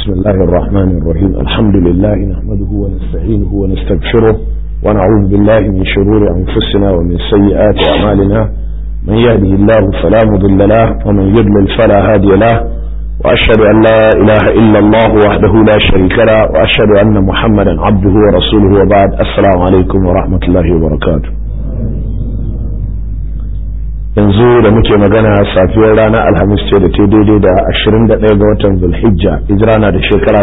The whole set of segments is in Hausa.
بسم الله الرحمن الرحيم الحمد لله نحمده ونستعينه ونستغفره ونعوذ بالله من شرور أنفسنا ومن سيئات أعمالنا من يهده الله فلا مضل له ومن يضلل فلا هادي له وأشهد أن لا إله إلا الله وحده لا شريك له وأشهد أن محمدا عبده ورسوله وبعد السلام عليكم ورحمة الله وبركاته yanzu da muke magana safiyar ranar alhamis ce da ta daidai da 21 ga watan zulhijja hijira na da shekara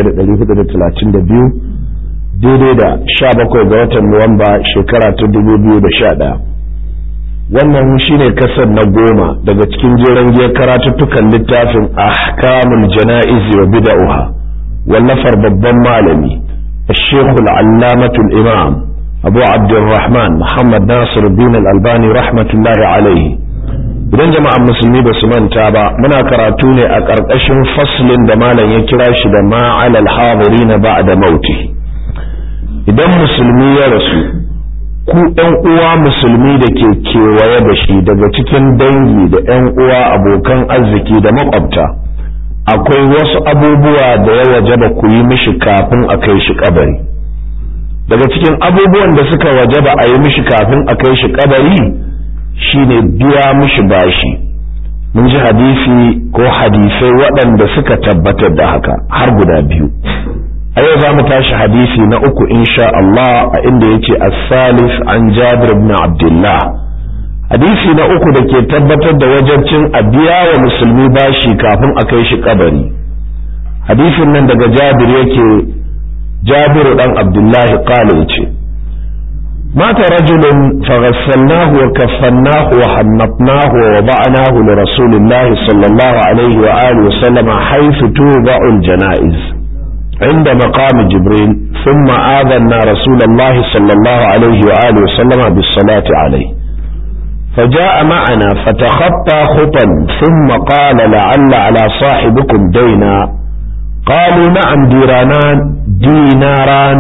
1432 daidai da 17 ga watan nuwamba shekara ta 2011 wannan shine kasar na goma daga cikin jeren giyar karatuttukan littafin ahkamul jana'iz wa bida'uha wallafar babban malami الشيخ العلامة الإمام abu abdulrahman muhammad nasir bin albani rahmatullahi alaihi idan jama'an musulmi ba su manta ba muna karatu ne a ƙarƙashin faslin da malam ya kira shi da ma'alal hadiri na ba da mauti idan musulmi ya rasu ku ɗan uwa musulmi da ke kewaye da shi daga cikin dangi da ‘yan uwa abokan arziki da makwabta akwai wasu abubuwa da ya wajaba ku yi mishi kafin a kai shi kabari daga cikin abubuwan da suka wajaba a yi mishi kafin a kai shi kabari shine biya mishi bashi mun ji hadisi ko hadisai waɗanda suka tabbatar da haka har guda biyu a yau za mu tashi hadisi na uku insha Allah a inda yake as-salis an Jabir ibn Abdullah hadisi na uku da ke tabbatar da wajabcin a biya wa musulmi bashi kafin a kai shi kabari hadisin nan daga Jabir yake جابر بن عبد الله قال يجي مات رجل فغسلناه وكفناه وحنطناه ووضعناه لرسول الله صلى الله عليه وآله وسلم حيث توضع الجنائز عند مقام جبريل ثم آذنا رسول الله صلى الله عليه وآله وسلم بالصلاة عليه فجاء معنا فتخطى خطا ثم قال لعل على صاحبكم دينا قالوا نعم ديرانان ديناران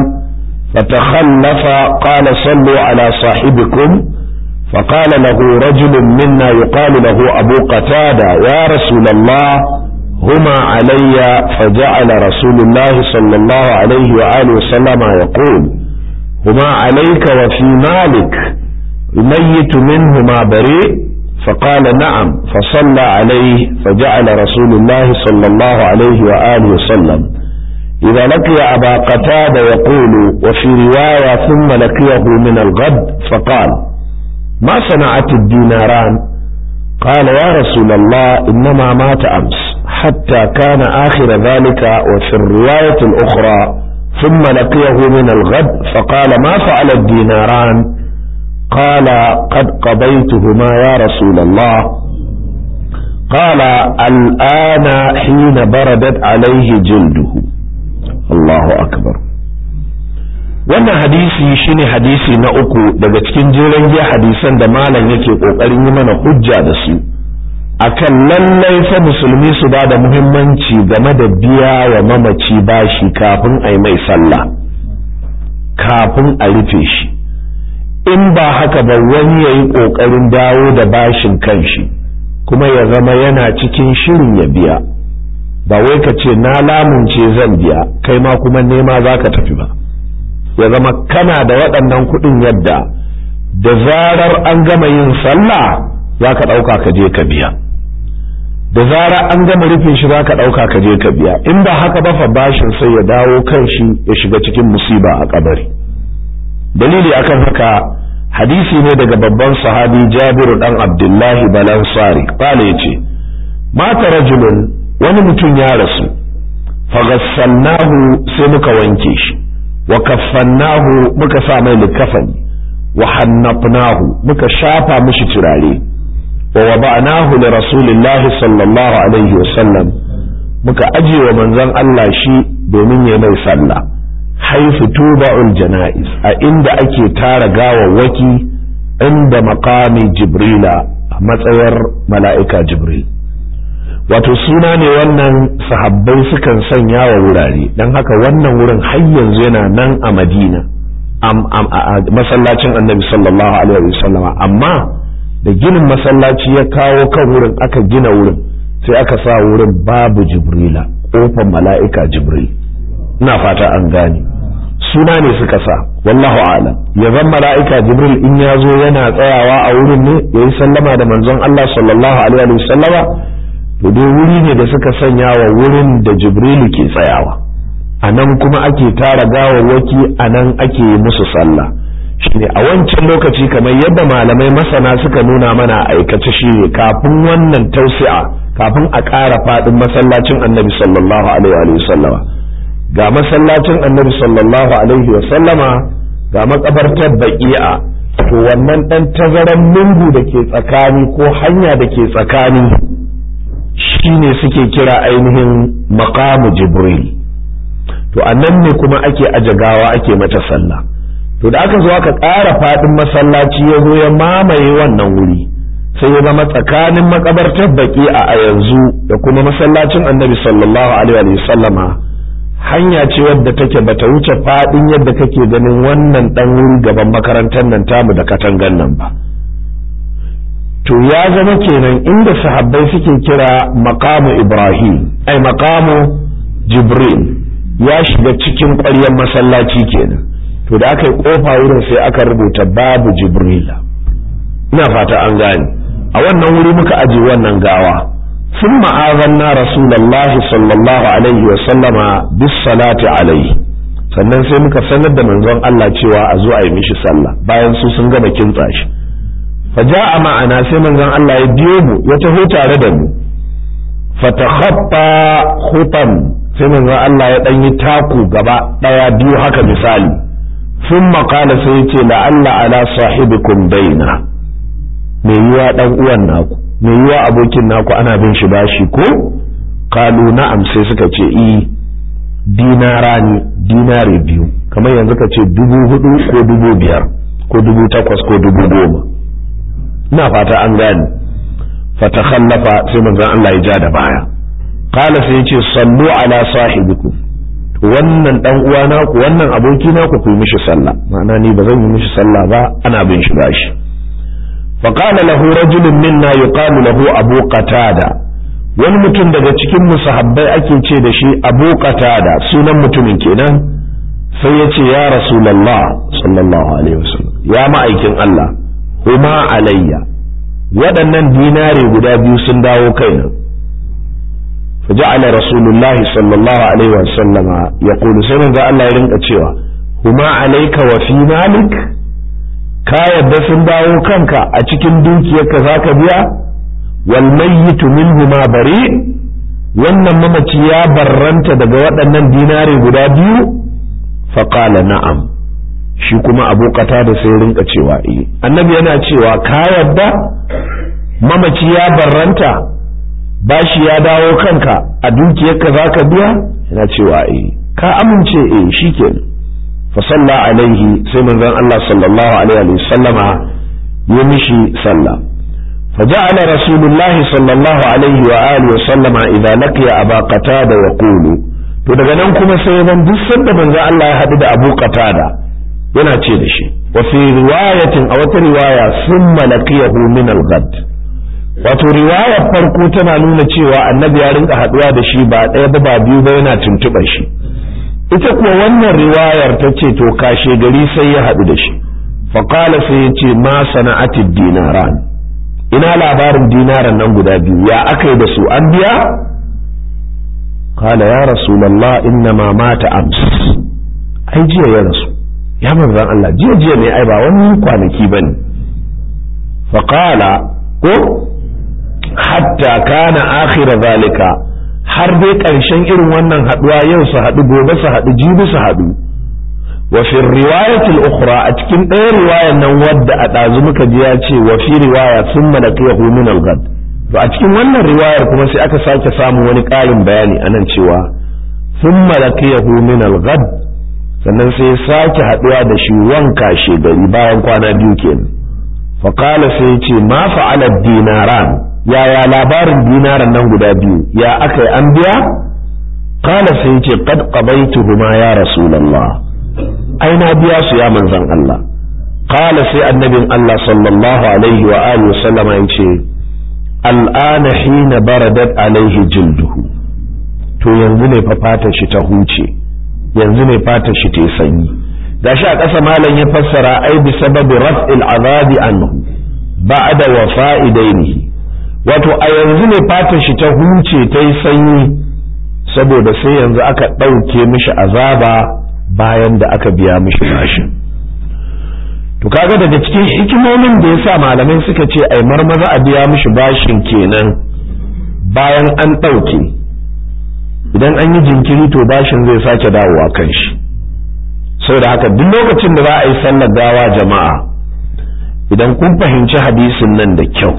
فتخلف قال صلوا على صاحبكم فقال له رجل منا يقال له أبو قتادة يا رسول الله هما علي فجعل رسول الله صلى الله عليه وآله وسلم يقول هما عليك وفي مالك الميت منهما بريء فقال نعم فصلى عليه فجعل رسول الله صلى الله عليه وآله وسلم إذا لقي أبا قتادة يقول وفي رواية ثم لقيه من الغد فقال ما صنعت الديناران قال يا رسول الله إنما مات أمس حتى كان آخر ذلك وفي الرواية الأخرى ثم لقيه من الغد فقال ما فعل الديناران قال قد قضيتهما يا رسول الله قال الآن حين بردت عليه جلده الله أكبر wannan hadisi shine hadisi na uku daga cikin jeren giya hadisan da malam yake kokarin yi mana hujja da su akan lallai fa musulmi su ba da muhimmanci game da biya wa mamaci bashi kafin a yi mai sallah kafin a rufe shi in ba haka ba wani ya yi ƙoƙarin dawo da bashin kanshi kuma ya zama yana cikin shirin ya biya ba wai ka ce na lamunce zan biya kai ma kuma nema za ka tafi ba ya zama kana da waɗannan kuɗin yadda da zarar an gama yin sallah za ka ɗauka ka je ka biya da zarar an gama rufe shi za ka ɗauka ka je ka biya in ba haka ba fa bashin sai ya dawo kan shi ya shiga cikin musiba a kabari dalili akan haka hadisi ne daga babban sahabi jabiru dan abdullahi balansari kala yace mata rajulun wani mutum ya rasu faghassalnahu sai muka wanke shi wa kaffannahu muka sa mai likafani wa hannafnahu muka shafa mishi turare wa wada'nahu li rasulillahi sallallahu alaihi wa sallam muka ajiye wa manzon Allah shi domin ya mai sallah haifu tuba'ul jana'iz a inda ake tara gawawwaki inda makami jibrila a matsayar mala'ika jibril wato suna ne wannan sahabbai sukan sanya wa wurare don haka wannan wurin har yanzu yana nan a madina a masallacin annabi sallallahu alaihi wasallama amma da ginin masallaci ya kawo kan wurin aka gina wurin sai aka sa wurin babu jibrila kofar mala'ika jibril ina fata an gane suna ne suka sa wallahu alam ya zan mala'ika jibril in ya zo yana tsayawa a wurin ne ya yi sallama da manzon Allah sallallahu alaihi wa sallama to dai wuri ne da suka sanya wa wurin da jibrilu ke tsayawa a nan kuma ake tara gawawwaki a nan ake yi musu sallah shine a wancan lokaci kamar yadda malamai masana suka nuna mana aikace shine kafin wannan tausi'a kafin a ƙara faɗin masallacin annabi sallallahu alaihi wa sallama ga masallacin annabi sallallahu alaihi wa sallama ga makabartar baqi'a to wannan dan tazaran lungu da ke tsakani ko hanya da ke tsakani shine suke kira ainihin maqamu jibril to annan ne kuma ake aje gawa ake mata sallah to da aka zo aka ƙara faɗin masallaci ya zo ya mamaye wannan wuri sai ya zama tsakanin makabartar baqi'a a yanzu da kuma masallacin annabi sallallahu alaihi wa sallama hanya ce wadda take bata wuce fadin yadda kake ganin wannan dan wuri gaban makarantar nan tamu da katangan nan ba to ya zama kenan inda sahabbai suke kira maqamu ibrahim ai maqamu jibril ya shiga cikin ƙwaryar masallaci kenan to da aka yi kofa wurin sai aka rubuta babu jibrila ina fata an gane a wannan wuri muka aje wannan gawa ثم آذنا رسول الله صلى الله عليه وسلم بالصلاة عليه sannan sai muka sanar da manzon Allah cewa a zo a yi mishi sallah bayan su sun gama kintsa shi faja'a ma'ana sai manzon Allah ya biyo mu ya taho tare da mu fatakhaffa khutam sai manzon Allah ya dan yi taku gaba daya biyu haka misali thumma qala sai ya ce la'alla ala sahibikum daina me yiwa dan uwan naku mai yiwa abokin naku ana bin shi bashi ko kalu na'am sai suka ce i dinara ne dinari biyu kamar yanzu ka ce dubu hudu ko dubu biyar ko dubu takwas ko dubu goma ina fata an gane fatakhallafa sai manzon Allah ya ja da baya kala sai ya ce sallu ala sahibikum wannan dan uwa naku wannan aboki naku ku yi mishi sallah ma'ana ni ba zan yi mishi sallah ba ana bin shi bashi فقال له رجل منا يقال له أبو قتادة wani mutum daga cikin musahabbai ake ce da shi abu qatada sunan mutumin kenan sai ya ce ya rasulallah sallallahu alaihi wasallam ya ma'aikin Allah huma alayya waɗannan dinare guda biyu sun dawo kaina faja'ala rasulullah sallallahu alaihi wasallam ya kulu sai manzo Allah ya rinka cewa huma alayka wa fi malik ka yadda sun dawo kanka a cikin dukiyarka za ka biya wal mayyitu minhu ma bari wannan mamaci ya barranta daga waɗannan dinare guda biyu faqala na'am shi kuma abu da sai rinka cewa eh annabi yana cewa ka yadda mamaci ya barranta bashi ya dawo kanka a dukiyarka za ka biya yana cewa eh ka amince eh shikenan فصلى عليه سيمن الله صلى الله عليه وسلم يمشي صلى فجعل رسول الله صلى الله عليه وآله وسلم إذا لقي أبا قتادة يقول to daga nan kuma sai zan duk sanda manzo Allah ya haɗu da Abu Qatada yana ce da shi wa fi riwayatin a wata riwaya summa laqiyahu min al-ghad wato riwayar farko tana nuna cewa annabi ya rinka haɗuwa da shi ba ɗaya ba ba biyu ba yana tuntuɓar shi ita kuwa wannan riwayar ta ce to kashe gari sai ya haɗu da shi faƙala sai ya ce ma sana'atid dinaran ina labarin dinaran nan guda biyu ya aka yi da su an biya kala ya rasulallah inna ma mata ams ai jiya ya rasu ya manzan Allah jiya jiya ne ai ba wani kwanaki bane faƙala ko hatta kana akhira zalika har dai ƙarshen irin wannan haɗuwa yau su haɗu gobe su haɗu jibi su haɗu wa fi riwayatil ukhra a cikin ɗaya riwayar nan wadda a ɗazu muka ji ya ce wa fi riwaya sun malaqiyahu min al-ghad to a cikin wannan riwayar kuma sai aka sake samun wani ƙarin bayani anan cewa sun malaqiyahu min al-ghad sannan sai ya sake haɗuwa da shi wanka gari bayan kwana biyu kenan fa qala sai ya ce ma fa'ala dinaran yaya labarin dinaran nan guda biyu ya aka yi an biya kala sai ce qad qabaituhuma ya rasulullah ai na biya su ya manzon Allah kala sai annabin Allah sallallahu alaihi wa alihi sallama yace al'ana hina baradat alaihi jilduhu to yanzu ne fa fatar shi ta huce yanzu ne fatar shi ta sanyi gashi a ƙasa malam ya fassara ai bi sababi raf'il azabi anhu ba'da wafa'i dainihi wato a yanzu ne fatar shi ta huce ta yi sanyi saboda sai yanzu aka ɗauke mishi azaba bayan da aka biya mishi bashin to kaga daga cikin hikimomin da yasa malamai suka ce ai marmaza a biya mishi bashin kenan bayan an ɗauke idan an yi jinkiri to bashin zai sake dawowa kan shi saboda haka duk lokacin da za a yi sallar gawa jama'a idan kun fahimci hadisin nan da kyau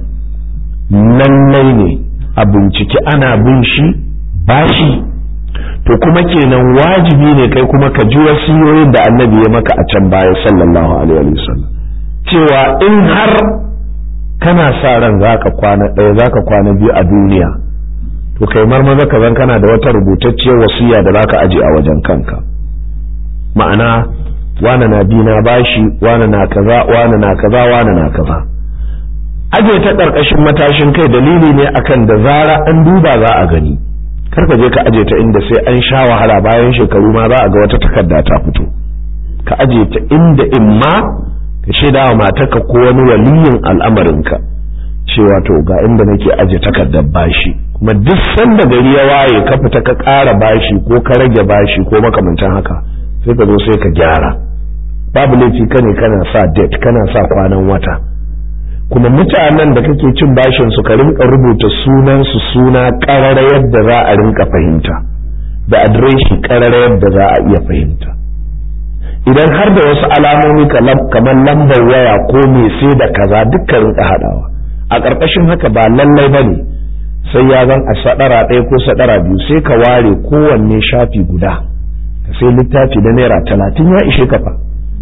lallai ne a binciki ana bin shi bashi to kuma kenan wajibi ne kai kuma ka ji wasiyoyin da annabi ya maka a can baya sallallahu alaihi wasallam cewa in har kana sa ran zaka kwana ɗaya zaka kwana biyu a duniya to kai marmaza ka zan kana da wata rubutacciyar wasiya da zaka aje a wajen kanka ma'ana wane na dina bashi wane na kaza wane na kaza wane na kaza aje ta ƙarƙashin matashin kai dalili ne akan da zara an duba za a gani kar ka je ka aje ta inda sai an sha wahala bayan shekaru ma za a ga wata takarda ta fito ka aje ta inda imma ka shaida wa matarka ko wani waliyin al'amarinka cewa to ga inda nake aje takardar bashi kuma duk sanda gari ya waye ka fita ka ƙara bashi ko ka rage bashi ko makamantan haka sai ka zo sai ka gyara babu laifi kane kana sa date kana sa kwanan wata kuma mutanen da kake cin bashin su ka rinka rubuta sunan su suna karara yadda za a rinka fahimta da adireshi karara yadda za a iya fahimta idan har da wasu alamomi kamar lambar waya ko me sai da kaza dukkan rinka hadawa a ƙarƙashin haka ba lallai bane sai ya zan a sadara ɗaya ko sadara biyu sai ka ware kowanne shafi guda ka sai littafi da naira talatin ya ishe ka fa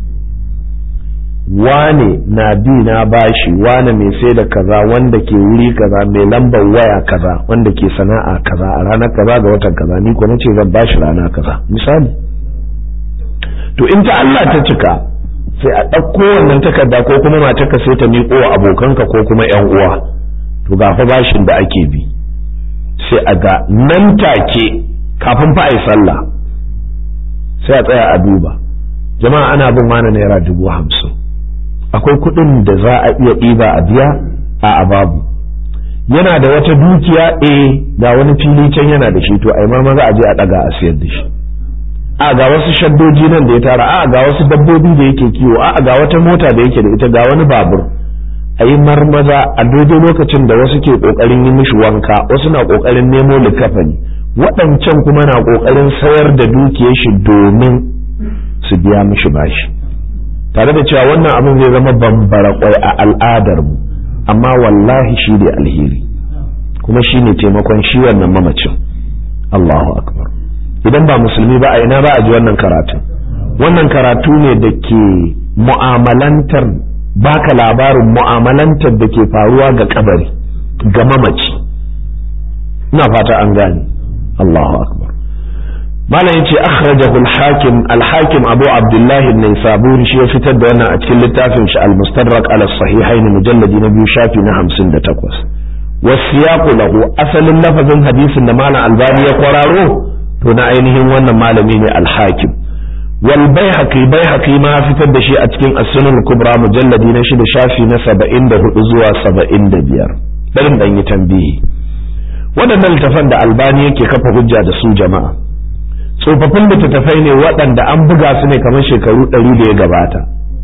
wane na bi na bashi wane mai sai da kaza wanda ke wuri kaza mai lambar waya kaza wanda ke sana'a kaza a ranar kaza ga watan kaza ni ko nace zan bashi rana kaza misali to in ta Allah ta cika sai a ɗauko wannan takarda ko kuma matarka sai ta miƙo wa abokanka ko kuma ƴan uwa to ga fa bashin da ake bi sai a ga nan take kafin fa ai sallah sai a tsaya a duba jama'a ana bin mana naira dubu hamsin akwai kuɗin da za a iya ɗiba a biya a ababu yana da wata dukiya eh ga wani fili can yana da shi to ai ma maza a je a ɗaga a siyar da shi a ga wasu shaddoji nan da ya tara a ga wasu dabbobi da yake kiwo a ga wata mota da yake da ita ga wani babur a yi marmaza a daidai lokacin da wasu ke ƙoƙarin yi mishi wanka wasu na ƙoƙarin nemo likafani waɗancan kuma na ƙoƙarin sayar da dukiyar shi domin su biya mishi bashi tare da cewa wannan abin zai zama bambara kwai a al'adar mu amma wallahi shi ne alheri kuma shi ne taimakon shi wannan mamacin Allahu akbar idan ba musulmi ba a ina ba a ji wannan karatu wannan karatu ne da ke mu'amalantar baka labarin mu'amalantar da ke faruwa ga kabari ga mamaci ina fata an gane Allahu akbar malam yace akhrajahu al-hakim al-hakim abu abdullah an-naisaburi shi ya fitar da wannan a cikin littafin shi al-mustadrak ala sahihain mujalladi na biyu shafi na 58 wasiyaqu lahu asalin lafazin hadisin da malam albani ya kwararo to na ainihin wannan malami ne al-hakim wal baihaqi baihaqi ma fitar da shi a cikin as-sunan kubra mujalladi na shida shafi na 74 zuwa 75 dan dan yi tambihi waɗannan littafan da albani yake kafa hujja da su jama'a tsofaffin littattafai ne waɗanda an buga su ne kamar shekaru ɗari da ya gabata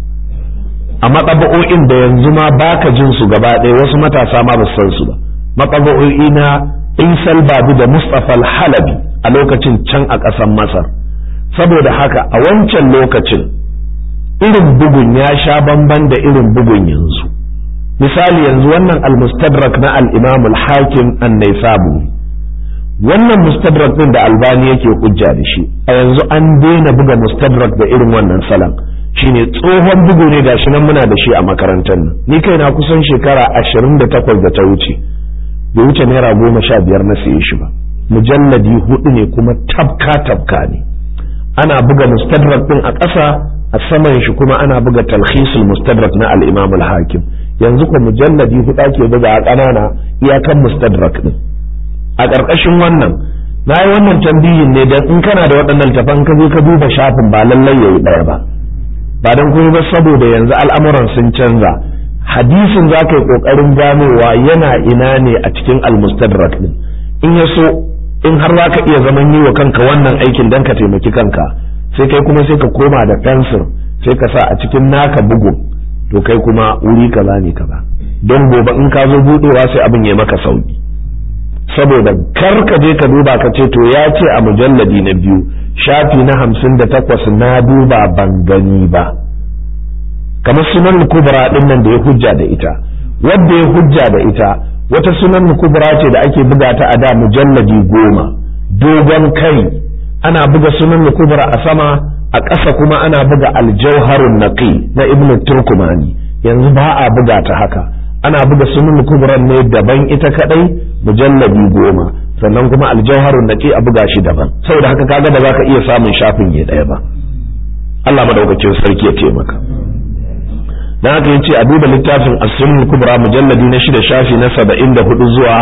a matsaba'o'in da yanzu ma baka jin su gaba ɗaya wasu matasa ma ba san su ba matsaba'o'i na isal babu da mustapha halabi a lokacin can a ƙasar masar saboda haka a wancan lokacin irin bugun ya sha bamban da irin bugun yanzu misali yanzu wannan al-mustadrak na al-imam al-hakim an-naisaburi wannan mustadrak din da albani yake hujja da shi a yanzu an daina buga mustadrak da irin wannan salon shine tsohon bugu ne gashi nan muna da shi a makarantar nan ni kai na kusan shekara ashirin da takwas da ta wuce bai wuce naira goma sha biyar na siye shi ba mujalladi hudu ne kuma tabka tabka ne ana buga mustadrak din a ƙasa a saman shi kuma ana buga talhisul mustadrak na al-imam al-hakim yanzu ko mujalladi hudu ake buga a ƙanana iyakan mustadrak din a ƙarƙashin wannan na yi wannan tambihin ne don in kana da waɗannan littafan ka je ka duba shafin ba lallai yayi ɗaya ba ba don kuma ba saboda yanzu al'amuran sun canza hadisin za ka yi ƙoƙarin ganowa yana ina ne a cikin almustadrak din in ya so in har za ka iya zaman yi wa kanka wannan aikin don ka taimaki kanka sai kai kuma sai ka koma da fensir sai ka sa a cikin naka bugun to kai kuma wuri kaza ne kaza don gobe in ka zo buɗewa sai abin ya maka sauki saboda kar ka je ka duba ka ce to ya ce a mujalladi na biyu shafi na hamsin da takwas na duba ban gani ba kamar sunan kubra din nan da ya hujja da ita wadda ya hujja da ita wata sunan kubra ce da ake buga ta a da mujalladi goma dogon kai ana buga sunan kubra a sama a ƙasa kuma ana buga aljauharun naqi na ibnu turkumani yanzu ba a buga ta haka ana buga sunan kubran ne daban ita kadai mujalladi goma sannan kuma aljauharun naqi a buga shi daban saboda haka kaga da zaka iya samun shafin ya daya ba Allah madaukakin sarki ya taimaka dan haka yace a duba littafin as-sunan kubra mujalladi na shida shafi na 74 zuwa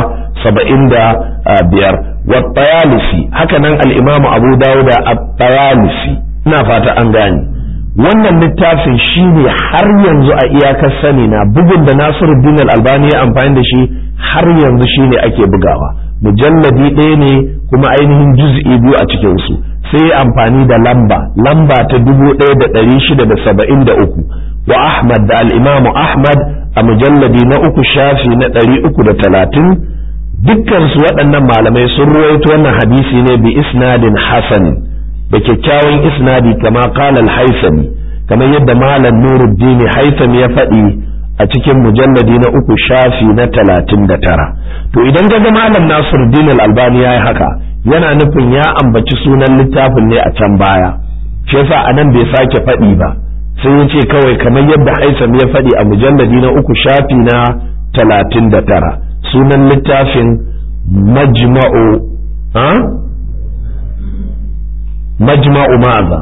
75 wa tayalisi haka nan al-imamu Abu Dawud at-Tayalisi ina fata an gane wannan littafin shine har yanzu a iyakar sani na bugun da Nasiruddin al-Albani ya amfani da shi har yanzu shine ake bugawa mujalladi ɗaya ne kuma ainihin juz'i biyu a cikin su sai amfani da lamba lamba ta dubu ɗaya da ɗari shida da saba'in da uku wa Ahmad da al-Imamu Ahmad a mujalladi na uku shafi na ɗari uku da talatin dukkan su waɗannan malamai sun ruwaito wannan hadisi ne bi isnadin hasan da kyakkyawan isnadi kama qala al-haythami kamar yadda malam Nuruddin Haythami ya faɗi a cikin mujalladi na uku shafi na talatin da tara to idan ga malam Nasiruddin al-Albani ya yi haka yana nufin ya ambaci sunan littafin ne a can baya shi yasa anan bai sake faɗi ba sai ya ce kawai kamar yadda Haythami ya faɗi a mujalladi na uku shafi na talatin da tara sunan littafin majma'u majma'u maza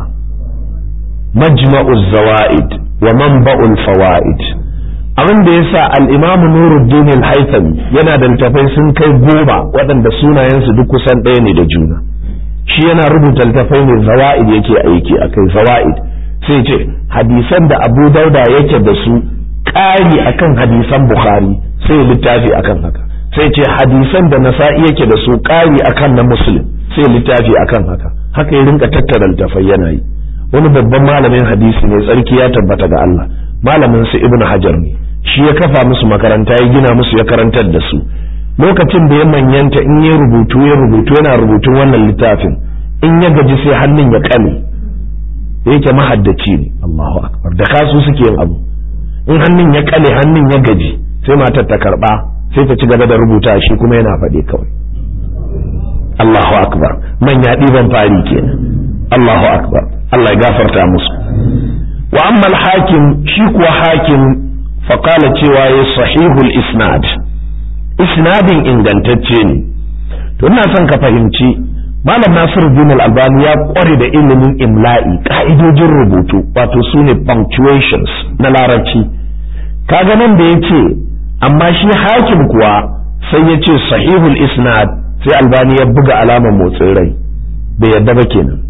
majma'u zawa'id wa manba'ul fawaid abin da yasa al-imamu nuruddin al-haythami yana da littafai sun kai goma waɗanda sunayensu duk kusan ɗaya ne da juna shi yana rubuta littafai ne zawa'id yake aiki akai zawa'id sai ce hadisan da abu dauda yake da su ƙari akan hadisan bukhari sai littafi akan haka sai ce hadisan da nasa'i yake da su ƙari akan na muslim sai littafi akan haka haka ya rinka tattara littafai yana yi wani babban malamin hadisi ne tsarki ya tabbata ga Allah malamin su ibnu hajar ne shi ya kafa musu makaranta ya gina musu ya karantar da su lokacin da ya manyanta in ya rubutu ya rubutu yana rubutun wannan littafin in ya gaji sai hannun ya kame yake mahaddaci ne Allahu akbar da kasu suke yin abu in hannun ya kale hannun ya gaji sai matar ta karba sai ta ci gaba da rubuta shi kuma yana faɗi kawai Allahu akbar manya ɗiban fari kenan Allahu akbar Allah ya gafarta musu wa amma al-hakim shi kuwa hakim faqala cewa ya sahihul isnad isnadin ingantacce ne to ina son ka fahimci malam Nasiruddin al-Albani ya kware da ilimin imla'i ka'idojin rubutu wato sune punctuations na larabci kaga nan da yace amma shi hakim kuwa sai ya ce sahihul isnad sai albani ya buga alamar motsin rai bai yadda ba kenan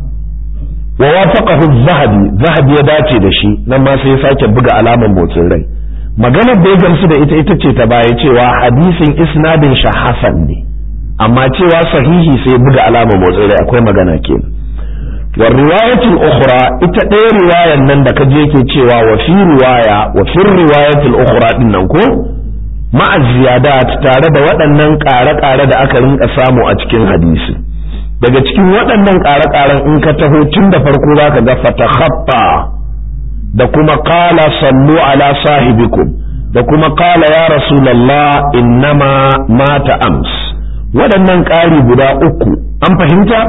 wa wafaqahu zahabi zahabi ya dace da shi nan ma sai ya sake buga alamar motsin rai maganar da ya gamsu da ita ita ce ta baya cewa hadisin isnadin shi hasan ne amma cewa sahihi sai ya buga alamar motsin rai akwai magana kenan wa riwayatul ukhra ita ɗaya riwayan nan da kaje yake cewa wa fi riwaya wa fi riwayatul ukhra din nan ko ma'a ziyadat tare da waɗannan ƙare-ƙare da aka rinka samu a cikin hadisi daga cikin waɗannan ƙare-ƙaren in ka taho tun da farko za ka ga fatakhaffa da kuma qala sallu ala sahibikum da kuma qala ya rasulullah innama mata ams waɗannan ƙari guda uku an fahimta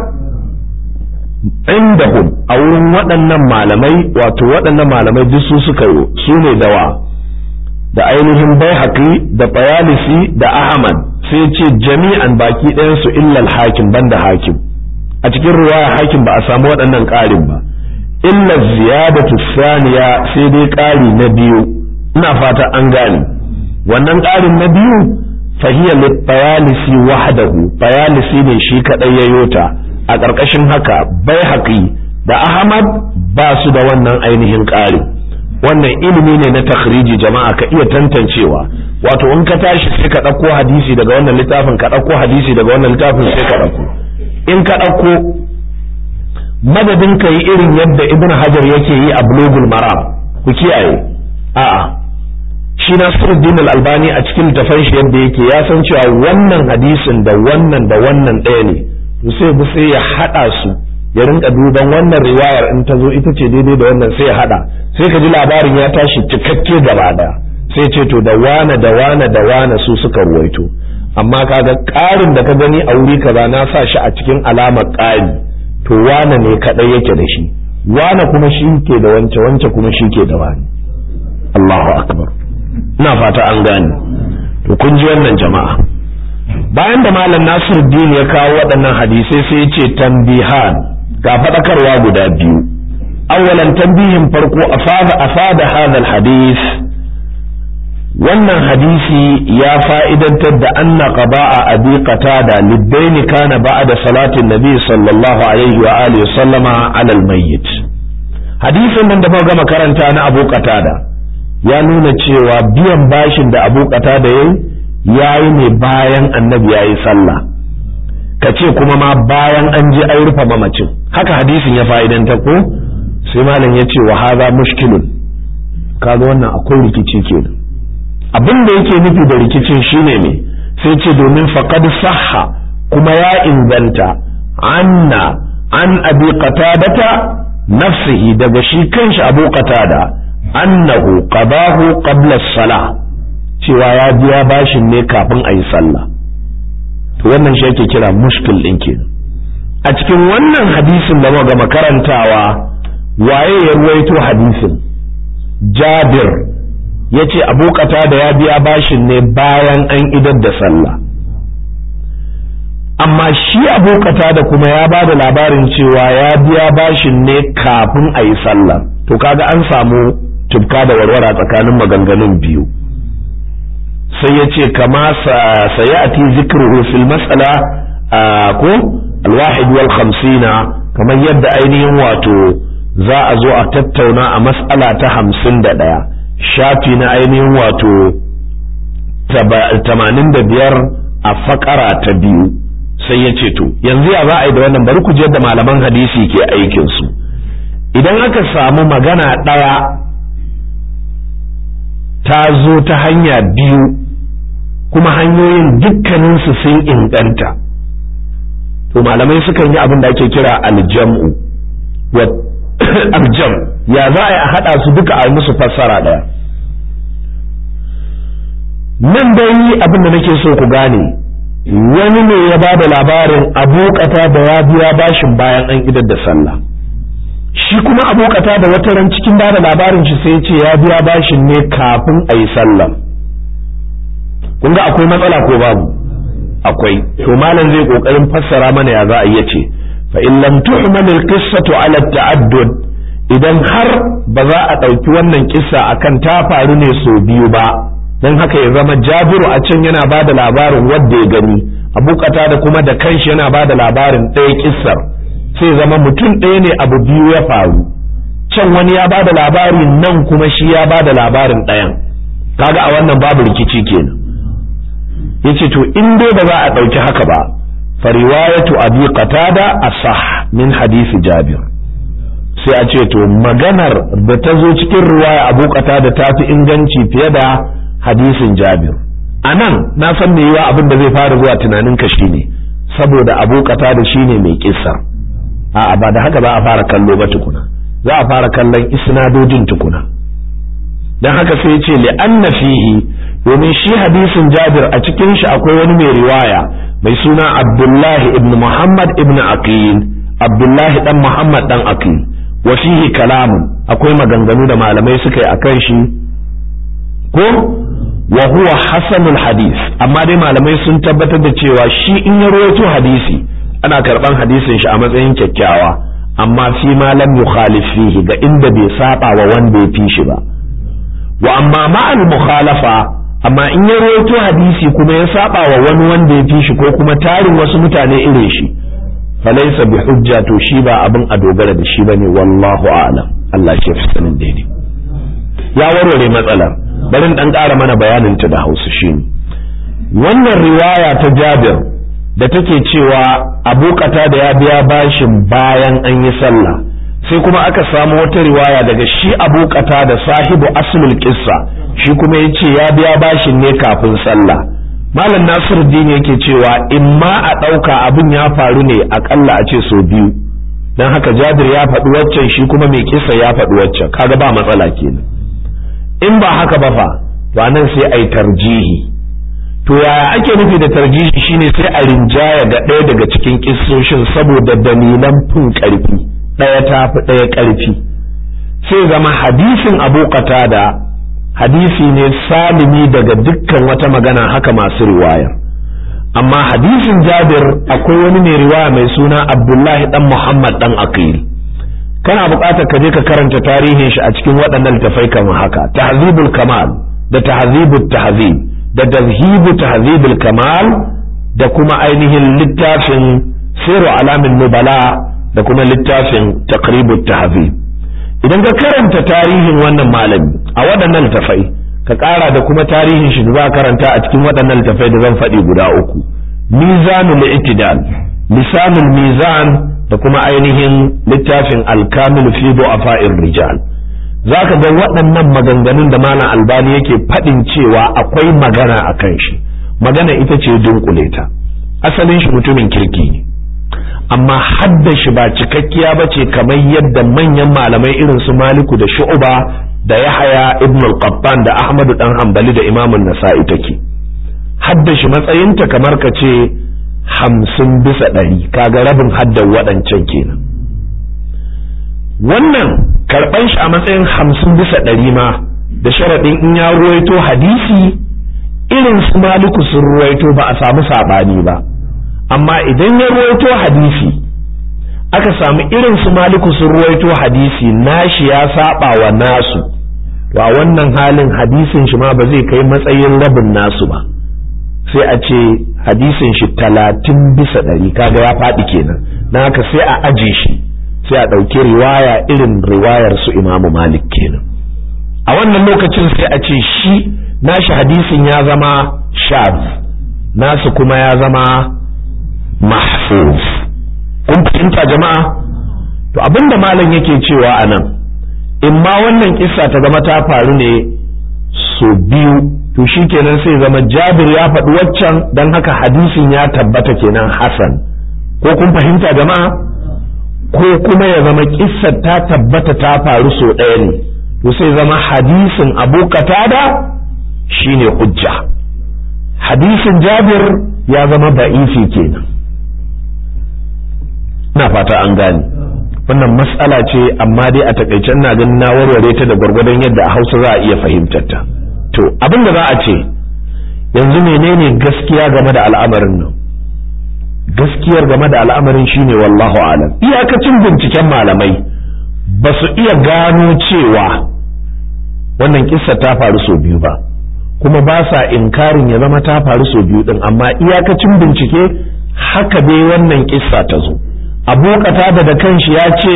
indahum a wurin waɗannan malamai wato waɗannan malamai duk su suka yi su ne dawa da ainihin bai da bayalisi da ahmad sai ce jami'an baki ɗayansu illal hakim banda hakim a cikin ruwaya hakim ba a samu waɗannan ƙarin ba illa ziyadatu saniya sai dai ƙari na biyu ina fata an gane wannan ƙarin na biyu fahiya littayalisi wahdahu tayalisi ne shi kadai ya yota a ƙarƙashin haka bai haƙi da ahmad ba su da wannan ainihin ƙari wannan ilimi ne na takhriji jama'a ka iya tantancewa wato in ka tashi sai ka ɗauko hadisi daga wannan littafin ka ɗauko hadisi daga wannan littafin sai ka ɗauko in ka ɗauko madadin ka yi irin yadda ibn hajar yake yi a bulugul maram ku kiyaye a'a shi nasiruddin al-albani a cikin littafin shi yadda yake ya san cewa wannan hadisin da wannan da wannan ɗaya ne to sai bi sai ya haɗa su ya rinka duban wannan riwayar in ta zo ita ce daidai da wannan sai ya haɗa sai ka ji labarin ya tashi cikakke gaba ɗaya sai ce to da wane da wane da wane su suka ruwaito amma kaga ƙarin da ka gani a wuri kaza na sa shi a cikin alamar ƙari to wane ne kaɗai yake da shi wane kuma shi ke da wance wance kuma shi ke da wani Allahu akbar ina fata an gane to kun ji wannan jama'a bayan da malam Nasiruddin ya kawo waɗannan hadisai sai ya ce tambihan ga faɗakarwa guda biyu awwalan tambihin farko afada afada hadal hadis wannan hadisi ya fa'idantar da anna qada'a abi qatada liddaini kana ba'da salatin nabi sallallahu alaihi wa alihi sallama ala almayyit hadisin nan da muka gama karanta na abu qatada ya nuna cewa biyan bashin da abu qatada yayi yayi ne bayan annabi yayi sallah kace kuma ma bayan an je an rufe mamacin haka hadisin ya fa'idantar ko sai malam ya ce wa hadha mushkilun kaga wannan akwai rikici kenan abin da yake nufi da rikicin shine ne sai ce domin faqad sahha kuma ya inganta anna an abi qatadata nafsihi daga shi kanshi abu qatada annahu qadahu qabla as-salah cewa ya biya bashin ne kafin a yi sallah to wannan shi yake kira mushkil din kenan a cikin wannan hadisin da muka makarantawa waye ya ruwaito hadisin jabir ya ce abokata da ya biya bashin ne bayan an idar da sallah amma shi abokata da kuma ya ba da labarin cewa ya biya bashin ne kafin a yi sallah to kaga an samu tubka da warwara tsakanin maganganun biyu sai ya ce kama sayati zikruhu fil mas'ala ko alwahid wal khamsina kamar yadda ainihin wato za a zo a tattauna a mas'ala ta hamsin da ɗaya shafi na ainihin wato tamanin da biyar a fakara ta biyu sai ya ce to yanzu ya za a yi da wannan bari ku je da malaman hadisi ke aikinsu idan aka samu magana ɗaya ta zo ta hanya biyu kuma hanyoyin dukkaninsu sun inganta to malamai sukan yi abin da ake kira aljam'u aljam ya za a yi a haɗa su duka a musu fassara ɗaya nan dai abin da nake so ku gane wani ne ya ba da labarin abokata da ya biya bashin bayan an idar da sallah shi kuma abokata da wata ran cikin ba da labarin shi sai ce ya biya bashin ne kafin a yi sallah kun ga akwai matsala ko babu akwai to malam zai kokarin fassara mana ya za a iya ce fa in lam tuhmal al qissatu ala ta'addud idan har ba za a ɗauki wannan kissa akan ta faru ne sau biyu ba don haka ya zama jabiru a can yana ba da labarin wadda ya gani abokata da kuma da kanshi yana ba da labarin ɗaya kissar sai zama mutum ɗaya ne abu biyu ya faru can wani ya ba da labari nan kuma shi ya ba da labarin ɗayan kaga a wannan babu rikici kenan yace to in dai ba za a ɗauki haka ba fa riwayatu abi qatada asah min hadisi jabir sai a ce to maganar da ta zo cikin riwaya abu qatada ta fi inganci fiye da hadisin jabir a nan na san me yiwa abin da zai fara zuwa tunanin ka shine saboda abu qatada shine mai kissa a'a ba da haka za a fara kallo ba tukuna za a fara kallon isnadodin tukuna dan haka sai ya ce li'anna fihi domin shi hadisin Jabir a cikin shi akwai wani mai riwaya mai suna Abdullahi ibn Muhammad ibn Aqil Abdullahi dan Muhammad dan Aqil wa fihi kalamun akwai maganganu da malamai suka yi akan shi ko wa huwa hasanul hadis amma dai malamai sun tabbatar da cewa shi in ya rawaito hadisi ana karban hadisin shi a matsayin kyakkyawa amma fi ma lam yukhalif fihi ga inda bai saba wa wanda ya fi shi ba wa amma ma'al mukhalafa amma in ya rawaito hadisi kuma ya saba wa wani wanda ya fi shi ko kuma tarin wasu mutane irin shi falaisa bi hujja to shi ba abin a dogara da shi bane wallahu a'lam Allah shi fi sanin daidai ya warware matsalar barin dan ƙara mana bayanin ta da Hausa shine wannan riwaya ta Jabir da take cewa Abu da ya biya bashin bayan an yi sallah sai kuma aka samu wata riwaya daga shi Abu da sahibu aslul qissa shi kuma yace ya biya bashin ne kafin sallah malam Nasiru dini yake cewa in ma a ɗauka abin ya faru ne akalla a ce so biyu don haka Jabir ya faɗi waccan shi kuma mai kisa ya faɗi waccan kaga ba matsala kenan in ba haka ba fa to anan sai ai tarjihi to yaya ake nufi da tarjihi shine sai a rinjaya ga ɗaya daga cikin kissoshin saboda dalilan fin ƙarfi ɗaya ta fi ɗaya ƙarfi sai zama hadisin abu da hadisi ne salimi daga dukkan wata magana haka masu riwaya amma hadisin jabir akwai wani mai riwaya mai suna abdullahi dan muhammad dan aqil kana buƙatar ka je ka karanta tarihin shi a cikin waɗannan littafai kamar haka tahzibul kamal da tahzibut tahzib da tazhibu tahzibul kamal da kuma ainihin littafin siru alamin nubala da kuma littafin taqribut tahzib idan ka karanta tarihin wannan malami a waɗannan littafai ka ƙara da kuma tarihin shi da za karanta a cikin waɗannan littafai da zan faɗi guda uku mizanul i'tidal lisanul mizan da kuma ainihin littafin alkamil fi du'afa'ir rijal zaka ga waɗannan maganganun da malam albani yake faɗin cewa akwai magana a kan shi magana ita ce dunkule ta asalin shi mutumin kirki ne amma hadda shi ba cikakkiya ba ce kamar yadda manyan malamai irin su maliku da shu'uba da yahaya ibn al-qattan da ahmadu dan hanbali da imamun nasa'i take hadda shi matsayinta kamar ka ce hamsin bisa ɗari kaga rabin haddan waɗancan kenan wannan karɓan shi a matsayin hamsin bisa ɗari ma da sharaɗin in ya ruwaito hadisi irin su maliku sun ruwaito ba a samu saɓani ba amma idan ya ruwaito hadisi aka samu irin su maliku sun ruwaito hadisi nashi ya saba wa nasu to a wannan halin hadisin shi ma ba zai kai matsayin rabin nasu ba sai a ce hadisin shi talatin bisa ɗari kaga ya faɗi kenan na haka sai a aje shi sai a ɗauki riwaya irin riwayar su imamu malik kenan a wannan lokacin sai a ce shi nashi hadisin ya zama shaz nasu kuma ya zama mahfuz kun fahimta jama'a to abinda malam yake cewa a nan in ma wannan kissa ta zama ta faru ne so biyu to shi kenan sai zama jabir ya faɗi waccan don haka hadisin ya tabbata kenan hasan ko kun fahimta jama'a ko kuma ya zama kissar ta tabbata ta faru so ɗaya ne to sai zama hadisin abu katada shine hujja hadisin jabir ya zama ba'ifi kenan na fata an gane wannan matsala ce amma dai a takaice ina ganin na warware ta da gwargwadon yadda a hausa za a iya fahimtar ta to abin da za a ce yanzu menene gaskiya game da al'amarin nan gaskiyar game da al'amarin shine wallahu alam iyakacin binciken malamai ba su iya gano cewa wannan kissa ta faru sau biyu ba kuma ba sa inkarin ya zama ta faru sau biyu din amma iyakacin bincike haka dai wannan kissa ta zo abu da da kanshi ya ce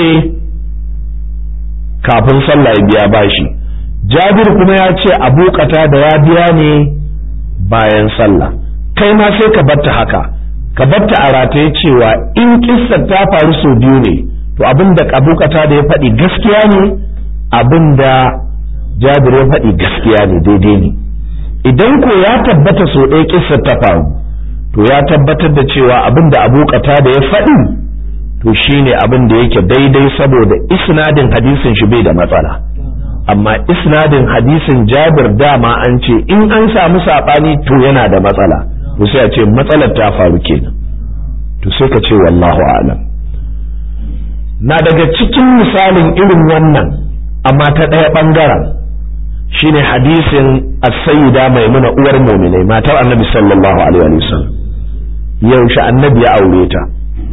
kafin sallah ya biya bashi jabir kuma ya ce abu da ya biya ne bayan sallah kai ma sai ka batta haka ka batta a rataye cewa in kissar ta faru sau biyu ne to abin da abu da ya faɗi gaskiya ne abin da jabir ya faɗi gaskiya ne daidai ne idan ko ya tabbata sau ɗaya kissar ta faru to ya tabbatar da cewa abin da abu da ya faɗi to shine abin da yake daidai saboda isnadin hadisin shi bai da matsala amma isnadin hadisin jabir dama an ce in an samu saɓani to yana da matsala to sai a ce matsalar ta faru kenan to sai ka ce wallahu alam na daga cikin misalin irin wannan amma ta ɗaya ɓangaren shine hadisin as-sayyida maimuna uwar mu'minai matar annabi sallallahu alaihi wasallam yaushe annabi ya aure ta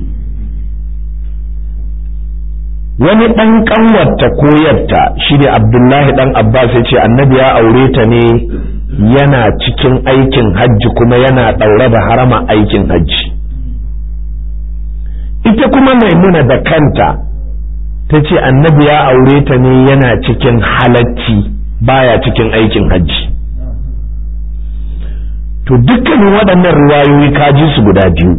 wani ɗan ƙanwarta ko yarta shi ne abdullahi ɗan abbas ya ce annabi ya aure ta ne yana cikin aikin hajji kuma yana ɗaure da harama aikin hajji ita kuma maimuna da kanta ta ce annabi ya aure ta ne yana cikin halacci baya cikin aikin hajji to dukkanin waɗannan riwayoyi ka ji su guda biyu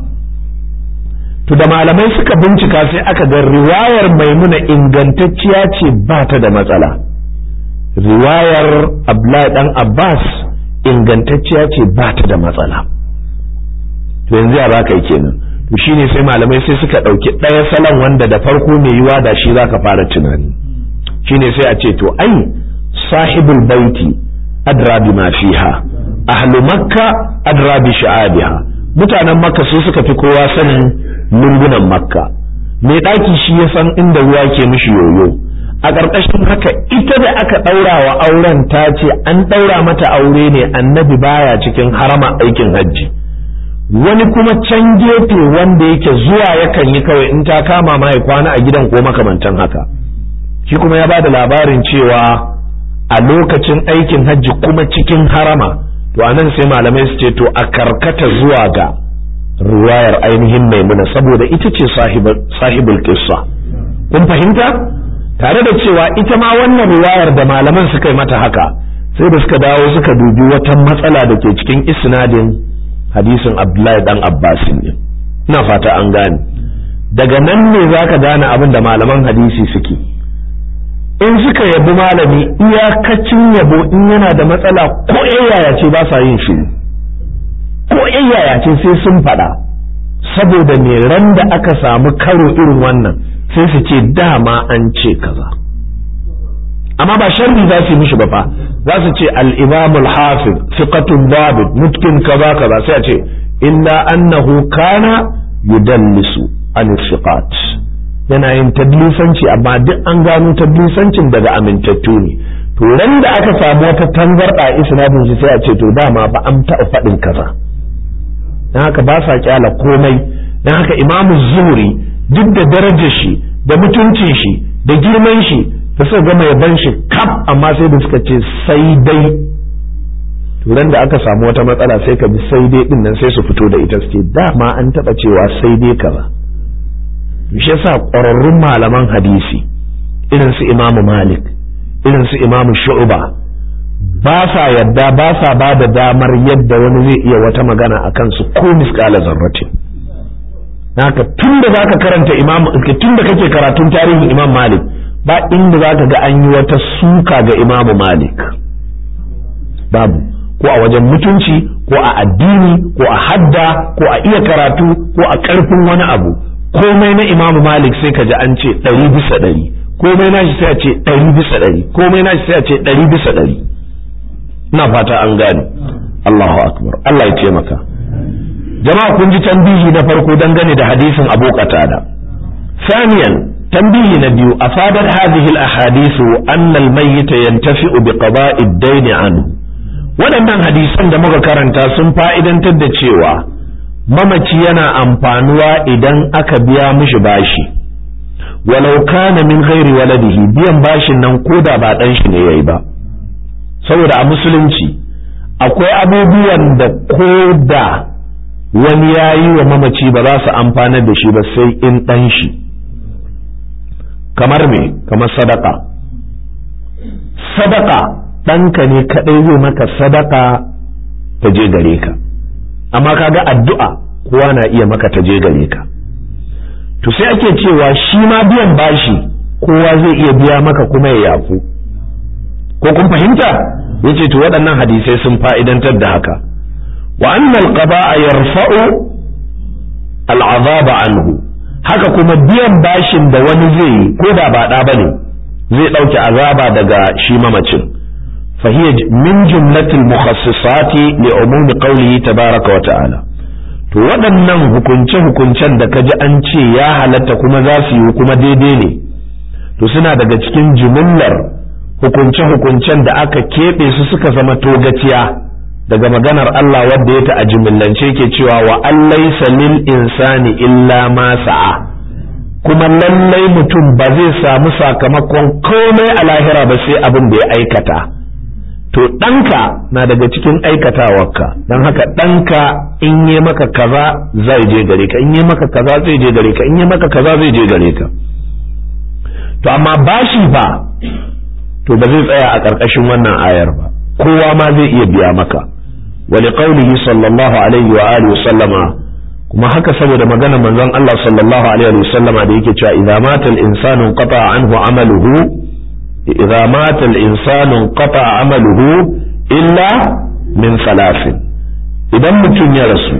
to da malamai suka bincika sai aka ga riwayar maimuna ingantacciya ce ba ta da matsala riwayar abdullahi dan abbas ingantacciya ce ba ta da matsala to yanzu ya baka kenan to shine sai malamai sai suka ɗauki ɗaya salon wanda da farko mai yiwa da shi zaka fara tunani shine sai a ce to ai sahibul baiti adra bima fiha ahlu makka adra bi sha'abiha mutanen makka su suka fi kowa sanin lungunan makka mai ɗaki shi ya san inda ruwa ke mishi yoyo a ƙarƙashin haka ita da aka ɗaura wa auren ta ce an ɗaura mata aure ne annabi baya cikin harama aikin hajji wani kuma can gefe wanda yake zuwa yakan yi kawai in ta kama ma ya kwana a gidan ko makamantan haka shi kuma ya ba da labarin cewa a lokacin aikin hajji kuma cikin harama to anan sai malamai su ce to a karkata zuwa ga riwayar ainihin maimuna saboda ita ce sahibul kissa kun fahimta tare da cewa ita ma wannan riwayar da malaman suka yi mata haka sai da suka dawo suka dubi wata matsala da ke cikin isnadin hadisin abdullahi dan abbasin ne ina fata an gane daga nan ne zaka gane abin da malaman hadisi suke in suka yabi malami iyakacin yabo in yana da matsala ko yaya ce ba sa yin shi ko yaya ce sai sun faɗa saboda me ran da aka samu karo irin wannan sai su ce dama an ce kaza amma ba sharri za su yi mishi ba fa za su ce al-imam al-hafiz thiqatun dabit mutkin kaza kaza sai a ce illa annahu kana yudallisu an thiqat yana yin tadlisanci amma duk an gano tadlisancin daga amintattu ne to ran da aka samu wata tangarda isnadin shi sai a ce to dama ba an taɓa faɗin kaza dan haka ba sa kyala komai dan haka imamu zuhri duk da darajar shi da mutuncin shi da girman shi da suka gama yaban shi kaf amma sai da suka ce sai dai turan da aka samu wata matsala sai ka bi sai dai din nan sai su fito da ita suke dama an taba cewa sai dai kaza shi yasa ƙwararrun malaman hadisi irin su imamu malik irin su imamu shu'ba ba sa yadda ba sa ba da damar yadda wani zai iya wata magana a kansu ko miskala zarratin haka tun da zaka karanta imam tun da kake karatun tarihin imam malik ba inda zaka ga an yi wata suka ga imamu malik babu ko a wajen mutunci ko a addini ko a hadda ko a iya karatu ko a karfin wani abu komai na imamu malik sai ka ji an ce ɗari bisa ɗari komai na shi sai a ce ɗari bisa ɗari komai na shi sai a ce ɗari bisa ɗari ina fata an gane Allahu akbar Allah ya taimaka jama'a kun ji tambihi na farko dangane da hadisin Abu Qatada ثانيا تنبيه نبي أفادت هذه الأحاديث أن الميت ينتفع بقضاء الدين عنه waɗannan hadisan da muka karanta sun fa'idantar da cewa mamaci yana amfanuwa idan aka biya mishi bashi walau kana min ghairi waladihi biyan bashin nan koda ba ɗan shi ne yayi ba saboda a musulunci akwai abubuwan da koda wani ya yi wa mamaci ba za su amfanar da shi ba sai in ɗan shi kamar me kamar sadaka sadaka ɗanka ne kaɗai zai maka sadaka ta je gare ka amma kaga addu'a kowa na iya maka ta je gare ka to sai ake cewa shi ma biyan bashi kowa zai iya biya maka kuma ya yafu ko kun fahimta yace to waɗannan hadisai sun fa'idantar da haka wa annal qada'a yarfa'u al'azaba anhu haka kuma biyan bashin da wani zai yi ko da ba ɗa bane zai ɗauke azaba daga shi mamacin فهي من جملة المخصصات لعموم قوله تبارك وتعالى to waɗannan hukunce-hukuncen da ka ji an ce ya halatta kuma za su yi kuma daidai ne to suna daga cikin jimillar hukunce-hukuncen da aka keɓe su suka zama togaciya daga maganar Allah wadda ya ta a jimillance ke cewa wa allaisa lil insani illa ma sa'a kuma lallai mutum ba zai samu sakamakon komai a lahira ba sai abin da ya aikata to ɗanka na daga cikin aikatawarka don haka ɗanka in yi maka kaza zai je gare ka in yi maka kaza zai je gare ka in yi maka kaza zai je gare ka to amma bashi fa to ba zai tsaya a ƙarƙashin wannan ayar ba kowa ma zai iya biya maka wa liqaulihi sallallahu alaihi wa alihi wa sallama kuma haka saboda magana manzon Allah sallallahu alaihi wa sallama da yake cewa idza mata al-insanu qata anhu amaluhu idza mata al-insanu qata amaluhu illa min salasin idan mutum ya rasu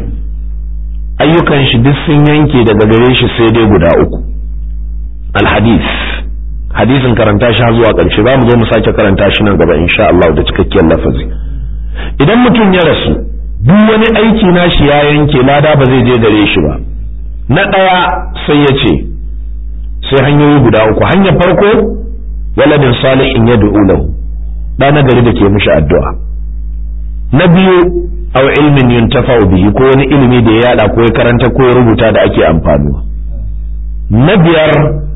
ayyukan shi duk sun yanke daga gare shi sai dai guda uku al-hadith hadisin karanta shi zuwa ƙarshe za mu zo mu sake karanta shi nan gaba insha Allah da cikakkiyar lafazi idan mutum ya rasu duk wani aiki na shi ya yanke lada ba zai je gare shi ba na ɗaya sai ya ce sai hanyoyi guda uku hanyar farko waladin salihin ya du'u lahu da na gari da ke mishi addu'a na biyu aw ilmin yuntafa'u bihi ko wani ilimi da ya yada ko ya karanta ko ya rubuta da ake amfanuwa na biyar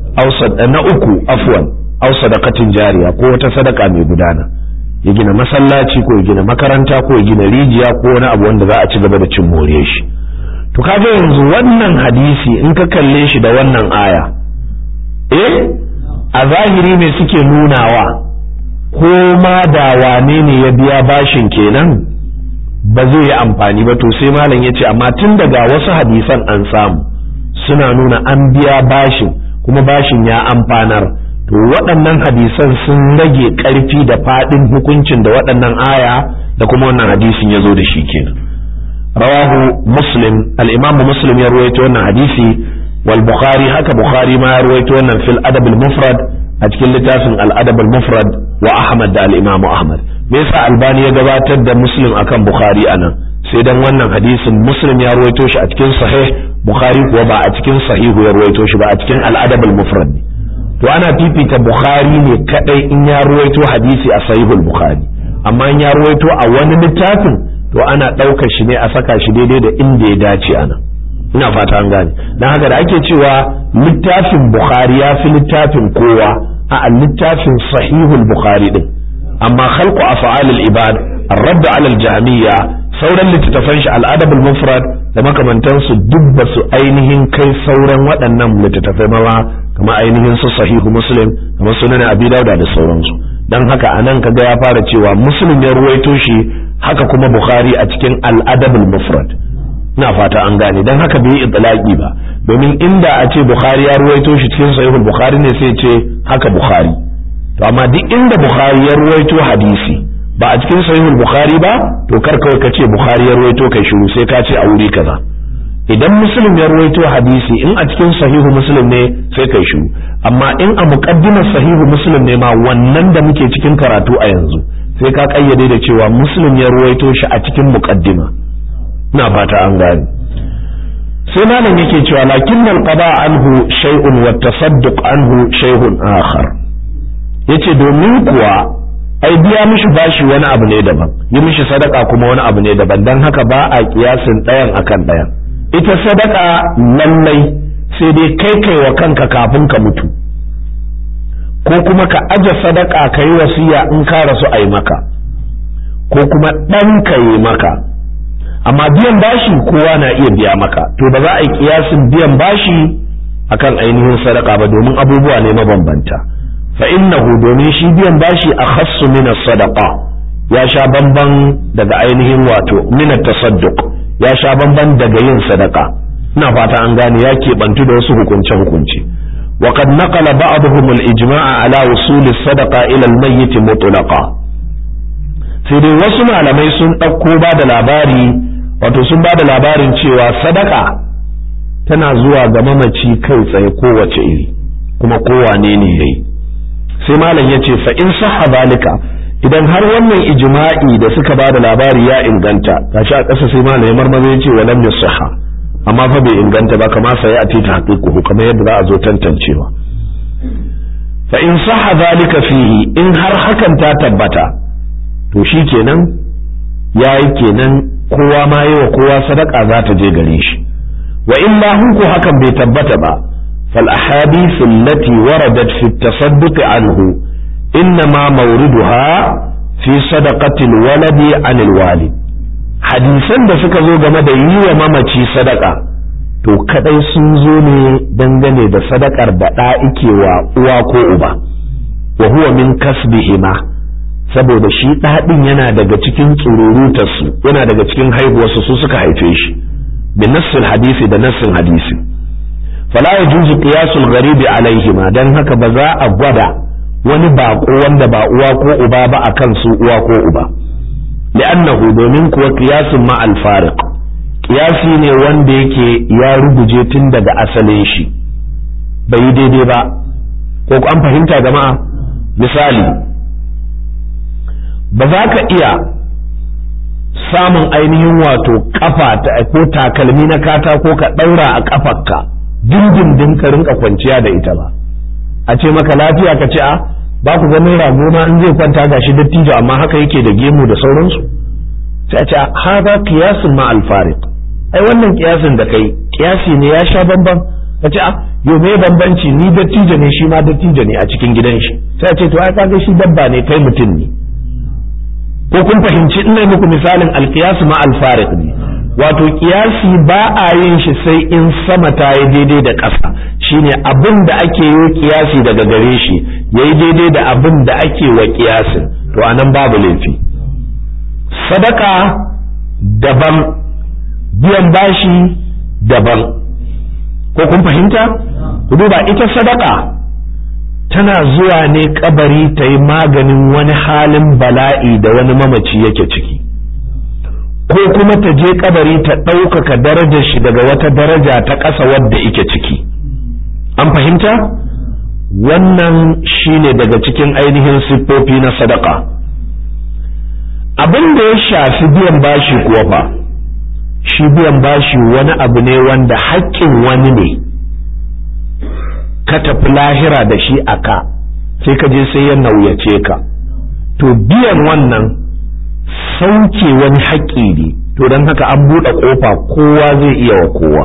na uku afwan aw sadaqatin jariya ko wata sadaka mai gudana ya gina masallaci ko ya gina makaranta ko ya gina rijiya ko wani abu wanda za a ci gaba da cin more shi to kaga yanzu wannan hadisi in ka kalle shi da wannan aya eh a zahiri me suke nunawa ko ma da wane ne ya biya bashin kenan ba zai yi amfani ba to sai malam ya ce amma tun daga wasu hadisan an samu suna nuna an biya bashin kuma bashin ya amfanar to waɗannan hadisan sun rage ƙarfi da faɗin hukuncin da waɗannan aya da kuma wannan hadisin ya zo da shi kenan rawahu muslim al-imam muslim ya ruwaito wannan hadisi wal bukhari haka bukhari ma ya ruwaito wannan fil adab al-mufrad a cikin littafin al-adab al-mufrad wa ahmad da al-imam ahmad me yasa albani ya gabatar da muslim akan bukhari anan sai dan wannan hadisin muslim ya ruwaito shi a cikin sahih bukhari kuwa ba a cikin sahihu ya ruwaito shi ba a cikin al-adab al-mufrad ne to ana fifita bukhari ne kadai in ya ruwaito hadisi a sahihul bukhari amma in ya ruwaito a wani littafin to ana ɗaukar shi ne a saka shi daidai da inda ya dace ana ina fata an gane dan haka da ake cewa littafin bukhari ya fi littafin kowa a littafin sahihul bukhari din amma khalqu af'alil ibad ar-radd 'ala al-jahmiyya sauran littattafan shi al-adab al-mufrad da makamantansu duk ba su ainihin kai sauran waɗannan littattafai ma kamar ainihin su sahihu muslim kamar sunan abi dauda da sauransu dan haka anan kaga ya fara cewa muslim ya ruwaito shi haka kuma bukhari a cikin al-adab al-mufrad ina fata an gane dan haka bai itlaqi ba domin inda a ce bukhari ya ruwaito shi cikin sahihul bukhari ne sai ce haka bukhari to amma duk inda bukhari ya ruwaito hadisi ba a cikin sahihul bukhari ba to kar kawai ka ce bukhari ya ruwaito kai shiru sai ka ce a wuri kaza idan muslim ya ruwaito hadisi in a cikin sahihu muslim ne sai kai shiru amma in a muqaddimar sahihu muslim ne ma wannan da muke cikin karatu a yanzu sai ka kayyade da cewa muslim ya ruwaito shi a cikin muqaddima ina fata an gane sai malam yake cewa lakin qada anhu shay'un wa tasadduq anhu shay'un akhar yace domin kuwa ai biya mishi bashi wani abu ne daban yi mishi sadaka kuma wani abu ne daban dan haka ba a kiyasin ɗayan akan ɗayan ita sadaka lallai sai dai kai kai wa kanka kafin ka mutu ko kuma ka aje sadaka ka yi wasiya in ka rasu a yi maka ko kuma ɗan ka yi maka amma biyan bashi kowa na iya biya maka to ba za a yi kiyasin biyan bashi akan ainihin sadaka ba domin abubuwa ne mabambanta fa innahu domin shi biyan bashi a khassu min sadaqa ya sha bamban daga ainihin wato min tasadduq ya sha bamban daga yin sadaka ina fata an gane ya keɓantu da wasu hukunce hukunce وقد نقل بعضهم الإجماع على وصول الصدقة إلى الميت مطلقا sai dai wasu malamai sun ɗauko ba da labari wato sun ba da labarin cewa sadaka tana zuwa ga mamaci kai tsaye kowace iri kuma kowane ne yayi sai malam ya ce fa in sahha zalika idan har wannan ijma'i da suka ba da labari ya inganta gashi a ƙasa sai malam ya marmaza ya ce walam yasahha amma fa bai inganta ba kama sai a tita haqiquhu kamar yadda za a zo tantancewa fa in sahha zalika fihi in har hakan ta tabbata to shi kenan yayi kenan kowa ma yi wa kowa sadaka za ta je gare shi wa illa hunku hakan bai tabbata ba fal ahadithu allati waradat fi at-tasadduq anhu innama mawriduha fi sadaqatil waladi anil walid hadisan da suka zo game da yi wa mamaci sadaka to kadai sun zo ne dangane da sadakar da ɗa ike wa uwa ko uba wa huwa min kasbihima saboda shi ɗaɗin yana daga cikin tsururutarsu yana daga cikin haihuwarsu su suka haife shi bin nassin hadisi da nassin hadisi fala yajuzu qiyasul gharibi alaihima dan haka ba za a gwada wani bako wanda ba uwa ko uba ba akan su uwa ko uba li'annahu domin kuwa qiyasun ma al-fariq qiyasi ne wanda yake ya ruguje tun daga asalin shi bai yi daidai ba ko an fahimta jama'a misali ba za ka iya samun ainihin wato kafa ko takalmi na katako ka ɗaura a kafarka dindindin ka rinka kwanciya da ita ba a ce maka lafiya ka ce a ba ku ganin rago ma in zai kwanta gashi dattijo amma haka yake da gemu da sauransu sai a ce haza kiyasin ma alfarik ai wannan kiyasin da kai kiyasi ne ya sha bamban ka ce a yo me bambanci ni dattijo ne shi ma dattijo ne a cikin gidan shi sai a ce to ai kaga shi dabba ne kai mutum ne ko kun fahimci ina muku misalin alkiyas ma alfarik ne wato kiyasi ba a yin shi sai in sama ta yi daidai da ƙasa shine abin da ake yi kiyasi daga gare shi yayi daidai da abin da ake wa kiyasin to anan babu laifi sadaka daban biyan bashi daban ko kun fahimta ku duba ita sadaka tana zuwa ne kabari ta yi maganin wani halin bala'i da wani mamaci yake ciki ko kuma ta je kabari ta ɗaukaka darajar shi daga wata daraja ta ƙasa wadda ike ciki an fahimta wannan shine daga cikin ainihin siffofi na sadaka abin da ya shafi biyan bashi kuwa fa shi biyan bashi wani abu ne wanda haƙƙin wani ne ka tafi lahira da shi a ka sai ka je sai ya nauyace ka to biyan wannan sauke wani haƙƙi ne to don haka an buɗe ƙofa kowa zai iya wa kowa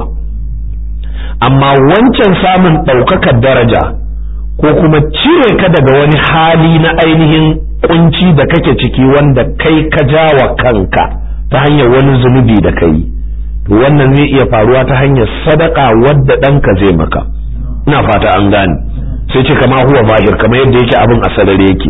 amma wancan samun ɗaukakar daraja ko kuma cire ka daga wani hali na ainihin kunci da kake ciki wanda kai ka jawa kanka ta hanyar wani zunubi da kai to wannan zai iya faruwa ta hanyar sadaka wadda ɗanka zai maka ina fata an gane sai ce kama huwa zahir kamar yadda yake abin a sadare yake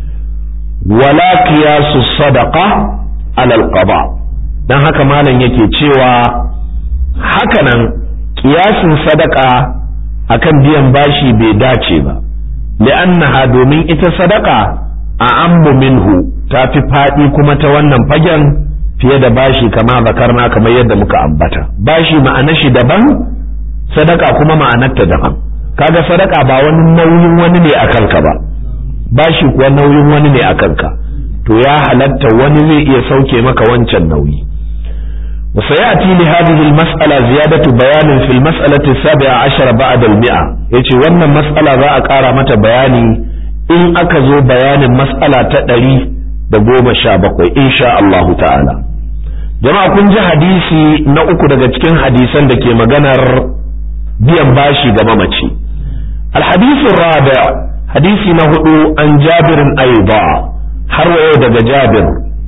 wala qiyasu sadaqa ala alqada dan haka malam yake cewa hakanan kiyasin sadaka akan biyan bashi bai dace ba li'annaha domin ita sadaka a ammu minhu ta fi faɗi kuma ta wannan fagen fiye da bashi kama zakarna kamar yadda muka ambata bashi ma'anar shi daban sadaka kuma ma'anarta daban kaga sadaka ba wani nauyin wani ne a kanka ba bashi kuwa nauyin wani ne a kanka to ya halatta wani zai iya sauke maka wancan nauyi وسيأتي لهذه المسألة زيادة بيان في المسألة السابعة عشر بعد المئة يتي وانا مسألة ذا أكارا متى بياني إن أكزو بيان مسألة تدري دقوم شابقوي إن شاء الله تعالى jama'a kun ji hadisi na uku daga cikin hadisan da ke maganar biyan bashi ga mamaci alhadisin rabi hadisi na hudu an jabirin aiba har wa yau daga jabir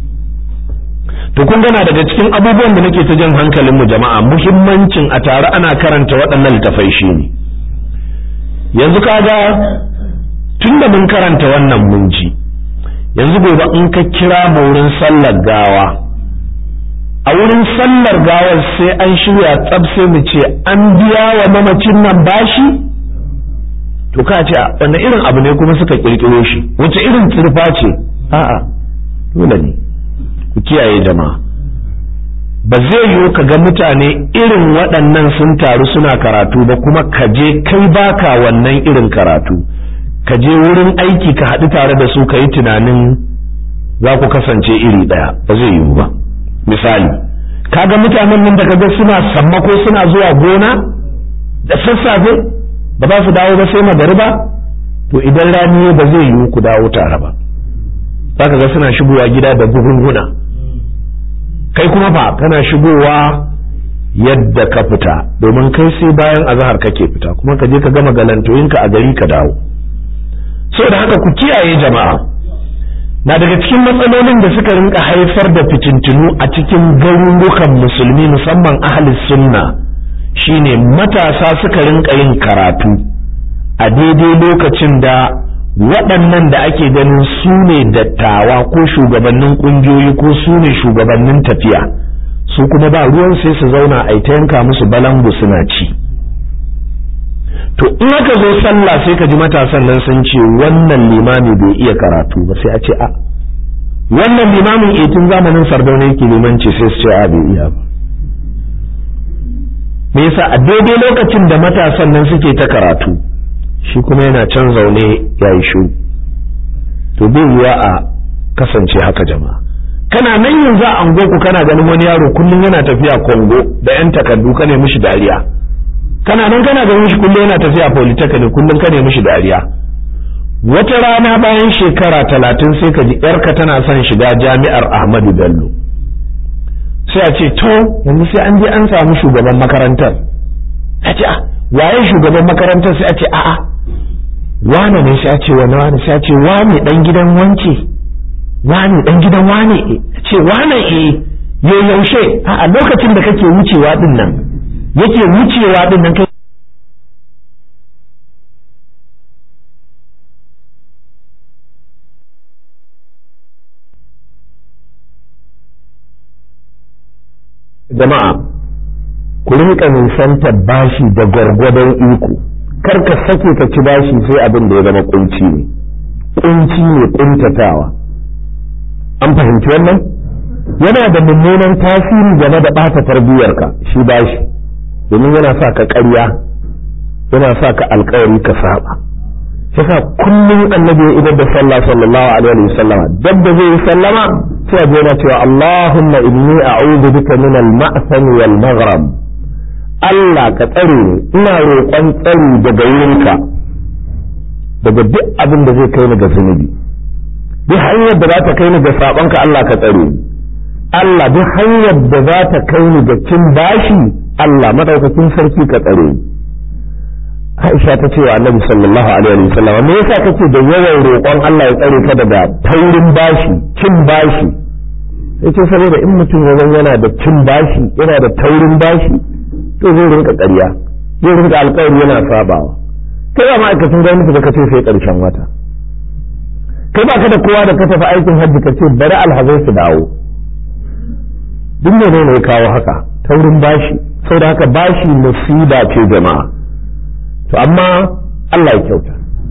to kun gana daga cikin abubuwan da nake ta jan hankalinmu jama'a muhimmancin a tare ana karanta waɗannan littafai shi ne yanzu kaga tun da mun karanta wannan mun ji yanzu gobe in ka kira mu wurin sallar gawa a wurin sallar gawar sai an shirya tsab sai mu ce an biya wa mamacin nan bashi to ka ce wanne irin abu ne kuma suka kirkiro shi wace irin kirfa ce a'a dole ne ku kiyaye jama'a ba zai yiwu ka ga mutane irin waɗannan sun taru suna karatu ba kuma ka je kai baka wannan irin karatu ka je wurin aiki ka haɗu tare da su ka yi tunanin za ku kasance iri ɗaya ba zai yiwu ba misali kaga mutanen nan da kaga suna sammako suna zuwa gona da sassafe ba za su dawo ba sai magariba to idan rani ba zai yiwu ku dawo tare ba za ka ga suna shigowa gida da buhunhuna kai kuma fa kana shigowa yadda ka fita domin kai sai bayan azahar kake fita kuma ka je ka gama galantoyinka a gari ka dawo saboda haka ku kiyaye jama'a na daga cikin matsalolin da suka rinka haifar da fitintunu a cikin garurukan musulmi musamman ahlus sunna shine matasa suka rinka yin karatu a daidai lokacin da waɗannan da ake ganin su ne dattawa ko shugabannin ƙungiyoyi ko su ne shugabannin tafiya su kuma ba ruwan sai su zauna a ta yanka musu balangu suna ci to in aka zo sallah sai ka ji matasan nan sun ce wannan limami bai iya karatu ba sai a ce a wannan limamin etin zamanin sardauna yake limanci sai su ce a bai iya ba me yasa a daidai lokacin da matasan nan suke ta karatu shi kuma yana can zaune ya yi shu to bai yiwa a kasance haka jama'a kana nan yanzu a ku kana ganin wani yaro kullum yana tafiya kongo da yan takardu ka ne mishi dariya kana nan kana ganin shi kullum yana tafiya polytechnic kullum ka ne mishi dariya wata rana bayan shekara talatin sai ka ji yarka tana son shiga jami'ar ahmadu bello sai a ce to yanzu sai an je an samu shugaban makarantar a ce waye shugaban makarantar sai a ce a'a wane ne sai a ce wani wane sai a ce wane dan gidan wance wane dan gidan wane ce wane eh yo yaushe a lokacin da kake wucewa din nan yake wucewa din nan kai jama'a ku rinka nisantar bashi da gwargwadon iko kar ka sake ka ci bashi sai abin da ya zama kunci ne kunci ne kuntatawa an fahimci wannan yana da mummunan tasiri game da ɓata tarbiyyarka shi bashi domin yana sa ka ƙarya yana sa ka alkawari ka saba yasa kullum annabi ya idar da sallah sallallahu alaihi wa sallama dab da zai yi sallama sai ya yana cewa Allahumma inni a'udhu bika min al-ma'sam wal maghrab Allah ka tsare ni ina roƙon tsari daga wurinka daga duk abin da zai kai ni ga zunubi duk hanyar da za ta kai ni ga sabonka Allah ka tsare ni Allah duk hanyar da za ta kai ni ga cin bashi Allah madaukakin sarki ka tsare ni Aisha ta ce wa Annabi sallallahu alaihi wa sallam me yasa kake da yawan roƙon Allah ya tsare ka daga taurin bashi cin bashi sai ce saboda in mutum ya yana da cin bashi yana da taurin bashi to zai rinka ƙarya zai rinka alƙawari yana sabawa kai ba ma'aikacin gwamnati da kace sai ƙarshen wata kai ba ka da kowa da ka tafi aikin hajji ka ce bari alhazai su dawo duk ne ne ya kawo haka taurin bashi saboda haka bashi musiba ce jama'a to amma Allah ya kyauta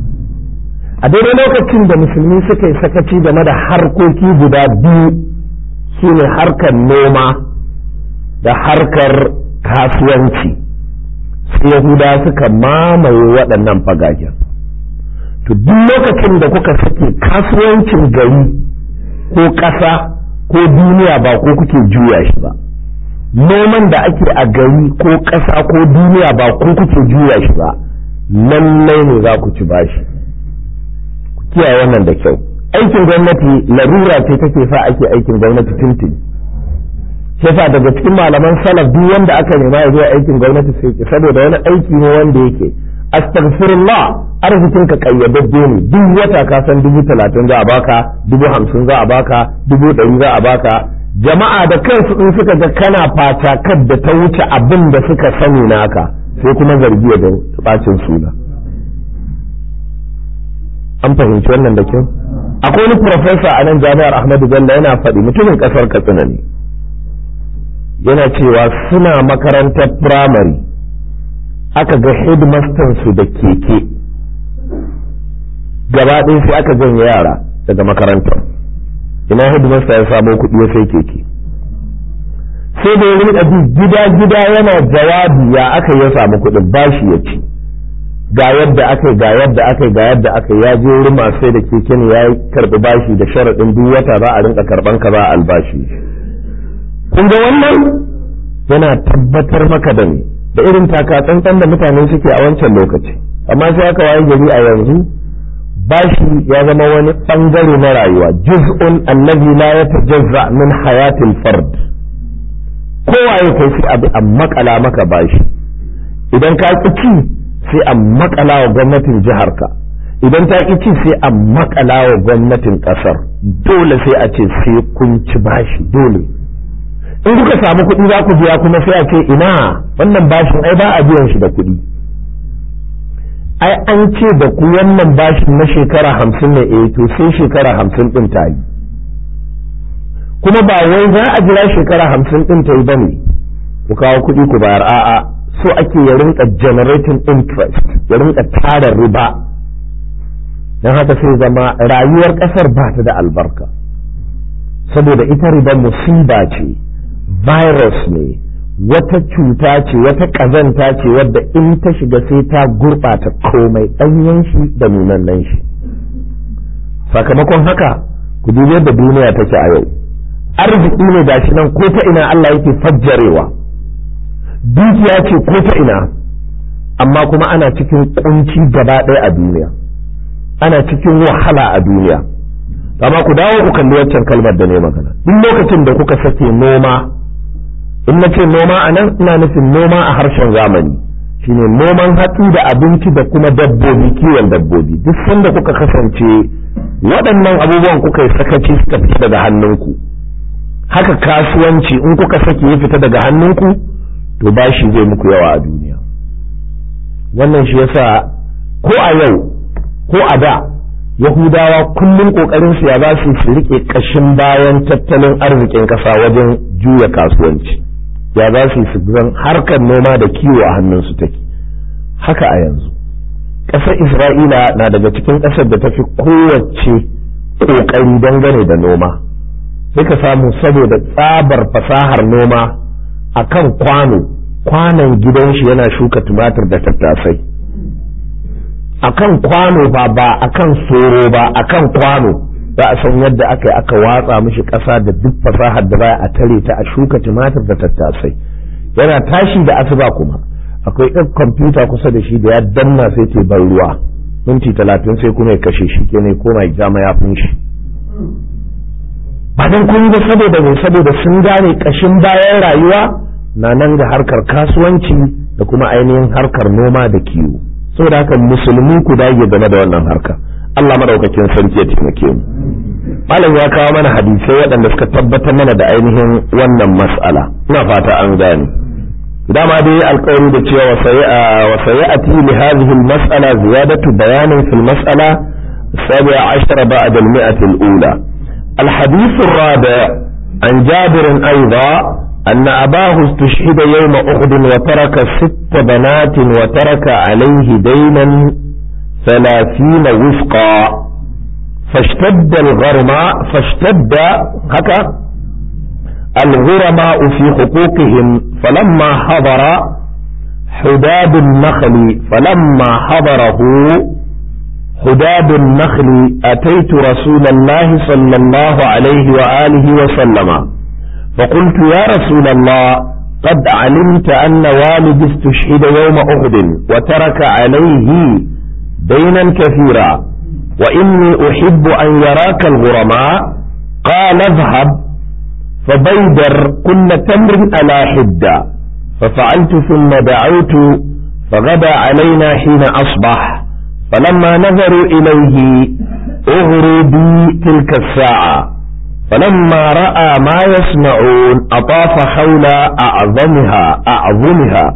a daidai lokacin da musulmi suka yi sakaci game da harkoki guda biyu su ne harkar noma da harkar kasuwanci sai yahuda suka mamaye waɗannan fagagen to duk lokacin da kuka sake kasuwancin gari ko ƙasa ko duniya ba ko kuke juya shi ba noman da ake a gari ko ƙasa ko duniya ba ko kuke juya shi ba lallai ne za ku ci bashi ku kiyaye wannan da kyau aikin gwamnati larura ce take sa ake aikin gwamnati tuntun shi yasa daga cikin malaman salaf duk wanda aka nema ya zuwa aikin gwamnati sai ki saboda wani aiki ne wanda yake astaghfirullah arzikin ka kayyadadde ne duk wata ka san dubu talatin za a baka dubu hamsin za a baka dubu ɗari za a baka jama'a da kansu in suka ga kana fatakar da ta wuce abin da suka sani naka sai kuma zargi da bacin suna an fahimci wannan da kyau akwai wani profesa a nan jami'ar ahmadu bello yana faɗi mutumin ƙasar katsina ne yana cewa suna makarantar firamare aka ga headmaster su da keke gaba ɗaya sai aka janye yara daga makarantar ina headmaster ya samo kuɗi ya sai keke sai da ya rinka bi gida gida yana jawabi ya aka ya samu kuɗin bashi ya ci ga yadda aka ga yadda aka ga yadda aka ya je wurin masu sai da keke ne ya karɓi bashi da sharaɗin duk wata za a rinka karɓan ka za a albashi kun ga wannan yana tabbatar maka da ni da irin taka tsantsan da mutane suke a wancan lokaci amma sai aka waye gari a yanzu bashi ya zama wani bangare na rayuwa juz'un allazi la yatajazza min hayatil fard kowa ya kai sai abu a makala maka bashi idan ka ki ci sai a makala wa gwamnatin jiharka idan ta ƙi ci sai a makala wa gwamnatin ƙasar dole sai a ce sai kun ci bashi dole in kuka samu kuɗi za ku biya kuma sai a ce ina wannan bashin ai ba a biyan shi da kuɗi ai an ce da ku wannan bashin na shekara hamsin ne eh to sai shekara hamsin ɗin ta yi kuma ba wai za a jira shekara hamsin ɗin ta yi ba ne ku kawo kuɗi ku bayar a'a so ake ya rinka generating interest ya rinka tara riba don haka sai zama rayuwar ƙasar ba ta da albarka saboda ita riba musiba ce virus ne wata cuta ce wata ƙazanta ce wadda in ta shiga sai ta gurɓata komai ɗanyen shi da nunannen shi sakamakon haka ku dubi yadda duniya take a yau arziki ne gashi nan ko ta ina Allah yake fajjarewa dukiya ce ko ta ina amma kuma ana cikin kunci gaba ɗaya a duniya ana cikin wahala a duniya amma ku dawo ku kalli waccan kalmar da ne magana duk lokacin da kuka sake noma in na ce noma a nan ina nufin noma a harshen zamani shine noman hatsi da abinci da kuma dabbobi kiwon dabbobi duk sanda kuka kasance waɗannan abubuwan kuka yi sakaci suka fita daga hannunku haka kasuwanci in kuka sake ya fita daga hannunku to bashi zai muku yawa a duniya wannan shi yasa ko a yau ko a da yahudawa kullum kokarin su ya za su su rike kashin bayan tattalin arzikin kasa wajen juya kasuwanci ya za su su zan harkar noma da kiwo a hannunsu take haka a yanzu ƙasar isra'ila na daga cikin ƙasar da tafi kowace ƙoƙari dangane da noma sai ka samu saboda tsabar fasahar noma a kan kwano kwanon gidan shi yana shuka tumatir da tattasai a kan kwano ba ba a kan soro ba a kan kwano za a san yadda aka yi aka watsa mishi ƙasa da duk fasahar da baya a tare ta a shuka tumatir da tattasai yana tashi da asuba kuma akwai ɗan kwamfuta kusa da shi da ya danna sai ce ban ruwa minti talatin sai kuma ya kashe shi ke ne koma ya jama ya shi ba don kun ga saboda mai saboda sun gane ƙashin bayan rayuwa na nan ga harkar kasuwanci da kuma ainihin harkar noma da kiwo saboda haka musulmi ku dage game da wannan harka Allah madaukakin sarki ya taimake mu malam ya kawo mana hadisai waɗanda suka tabbatar mana da ainihin wannan mas'ala ina fata an gane dama dai alƙawari da cewa wa sayati li hadhihi al-mas'ala ziyadatu bayanin fil mas'ala السابعة عشر بعد المئة الأولى الحديث الرابع عن جابر أيضا أن أباه استشهد يوم أحد وترك ست بنات وترك عليه دينا ثلاثين وفقا فاشتد الغرماء فاشتد هكا الغرماء في حقوقهم فلما حضر حداد النخل فلما حضره حداد النخل أتيت رسول الله صلى الله عليه وآله وسلم فقلت يا رسول الله قد علمت أن والدي استشهد يوم أحد وترك عليه دينا كثيرا وإني أحب أن يراك الغرماء قال اذهب فبيدر كل تمر على حدة ففعلت ثم دعوت فغدا علينا حين أصبح فلما نظروا إليه أغروا بي تلك الساعة فلما رأى ما يصنعون أطاف حول أعظمها أعظمها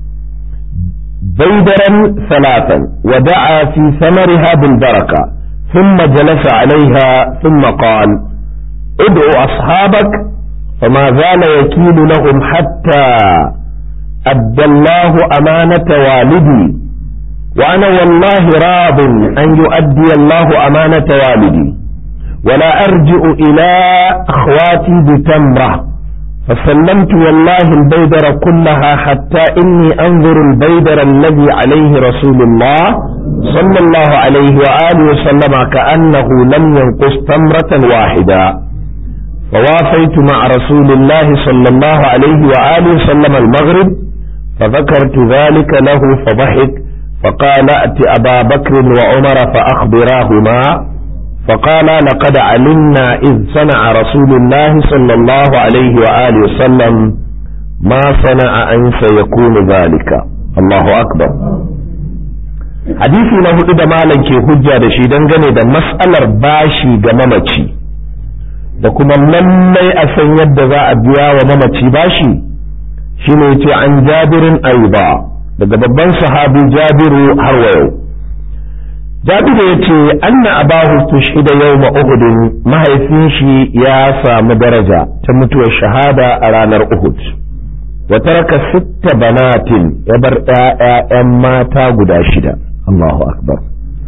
بيدرا ثلاثا ودعا في ثمرها بالبركة ثم جلس عليها ثم قال ادعو أصحابك فما زال يكيل لهم حتى أدى الله أمانة والدي وأنا والله راض أن يؤدي الله أمانة والدي ولا أرجع إلى أخواتي بتمرة فسلمت والله البيدر كلها حتى إني أنظر البيدر الذي عليه رسول الله صلى الله عليه وآله وسلم كأنه لم ينقص تمرة واحدة فوافيت مع رسول الله صلى الله عليه وآله وسلم المغرب فذكرت ذلك له فضحك فقال ائت أبا بكر وعمر فأخبراهما فقال لقد علمنا إذ صنع رسول الله صلى الله عليه وآله وسلم ما صنع أن سيكون ذلك الله أكبر hadisi na hudu da malam ke hujja da shi dangane da mas'alar bashi ga mamaci da kuma lallai a san yadda za a biya wa mamaci bashi shine yace an jabirin aiba daga babban sahabi jabiru har wa yau jabiru ya ce anna abahu tushhida yawma uhud mahaifin shi ya samu daraja ta mutuwar shahada a ranar uhud wa taraka sitta banatin ya bar ƴaƴan mata guda shida Allahu akbar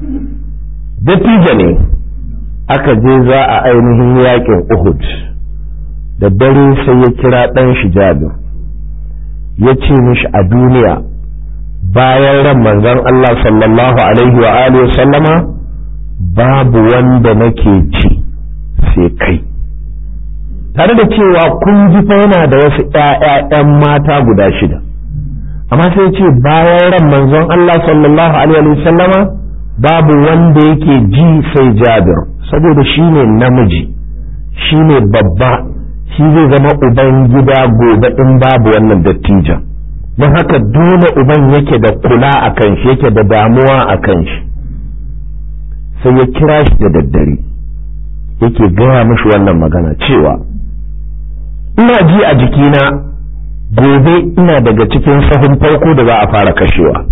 dattijo ne aka je za a ainihin yakin uhud da dare sai ya kira ɗan shi jabir ya ce mishi a duniya bayan ran manzon Allah sallallahu alaihi wa alihi sallama babu wanda nake ci sai kai tare da cewa kun ji fa yana da wasu ƴaƴan mata guda shida amma sai ce bayan ran manzon Allah sallallahu alaihi wa sallama babu wanda yake ji sai Jabir saboda shine namiji shine babba shi zai zama uban gida gobe in babu wannan dattijan don haka dole uban yake da kula a kan shi yake da damuwa a kan shi sai ya kira shi da daddare yake gaya mashi wannan magana cewa ina ji a jikina gobe ina daga cikin sahun farko da za a fara kashewa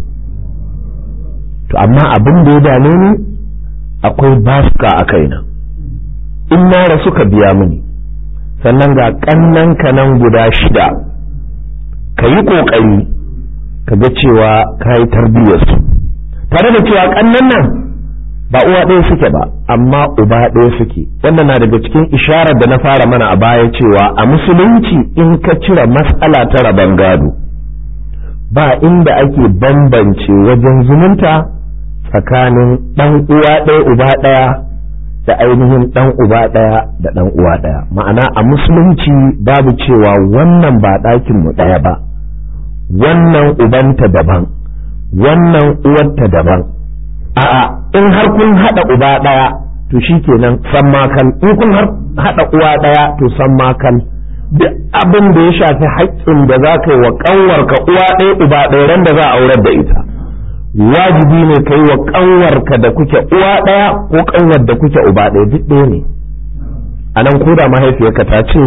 to amma abin da ya dame ni akwai basuka a kaina in na rasu ka biya mini sannan ga ƙannan nan guda shida ka yi ƙoƙari ka ga cewa ka yi tarbiyyarsu tare da cewa ƙannan nan ba uwa ɗaya suke ba amma uba ɗaya suke wannan na daga cikin isharar da na fara mana a baya cewa a musulunci in ka cire mas'ala ta rabon gado ba inda ake bambance wajen zumunta tsakanin ɗan uwa ɗaya uba ɗaya da ainihin ɗan uba ɗaya da ɗan uwa ɗaya ma'ana a musulunci babu cewa wannan ba ɗakin mu ɗaya ba wannan ubanta daban wannan uwarta daban a'a in har kun haɗa uba ɗaya to shikenan san makal in kun haɗa uwa ɗaya to san makal duk abin da ya shafi haƙƙin da za ka yi wa ƙanwarka uwa ɗaya uba ɗaya ran da za a aurar da ita wajibi ne ka yi wa ƙanwarka da kuke uwa ɗaya ko ƙanwar da kuke uba ɗaya duk ɗaya ne a nan koda mahaifiyarka ta ce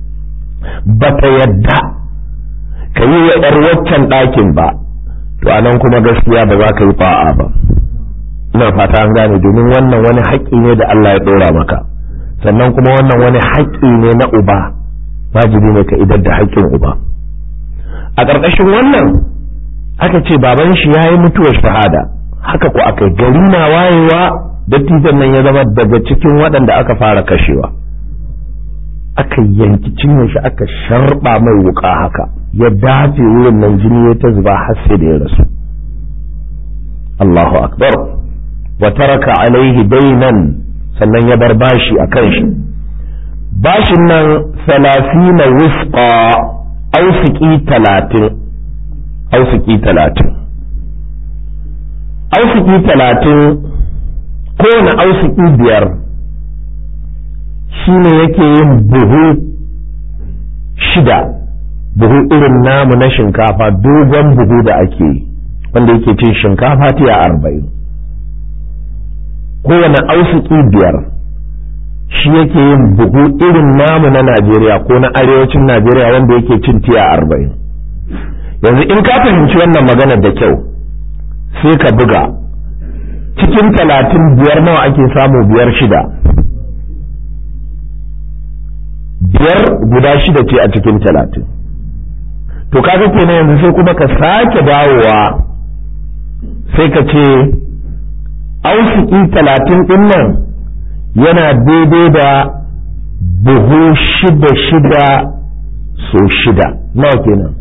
ba ta yadda ka yi wa ‘yar waccan ɗakin ba to a nan kuma gaskiya ba za ka yi fa'a ba ina fata an gane domin wannan wani haƙƙi ne da Allah ya ɗora maka sannan kuma wannan wani haƙƙi ne na uba wajibi ne ka idar da haƙƙin uba a ƙarƙashin wannan aka ce baban shi ya yi mutuwar shahada haka ku aka gari na wayewa dattijan nan ya zama daga cikin waɗanda aka fara kashewa aka yanki cinye shi aka sharɓa mai wuƙa haka ya dafe wurin nan jini ya ta zuba har sai da ya rasu Allahu akbar wa taraka alaihi dainan sannan ya bar bashi a kan shi bashin nan salasina wifqa ausiki talatin ausiki talatin ausiki talatin kowane ausiki biyar shine yake yin buhu shida buhu irin namu na shinkafa dogon buhu da ake yi wanda yake cin shinkafa tiya arba'in kowane ausiki biyar shi yake yin buhu irin namu na najeriya ko na arewacin najeriya wanda yake cin tiya arba'in yanzu in ka fahimci wannan maganar da kyau sai ka buga cikin talatin biyar nawa ake samu biyar shida biyar guda shida ce a cikin talatin to kaga kenan yanzu sai kuma ka sake dawowa sai ka ce ausiki talatin ɗin nan yana daidai da buhu shida shida so shida nawa kenan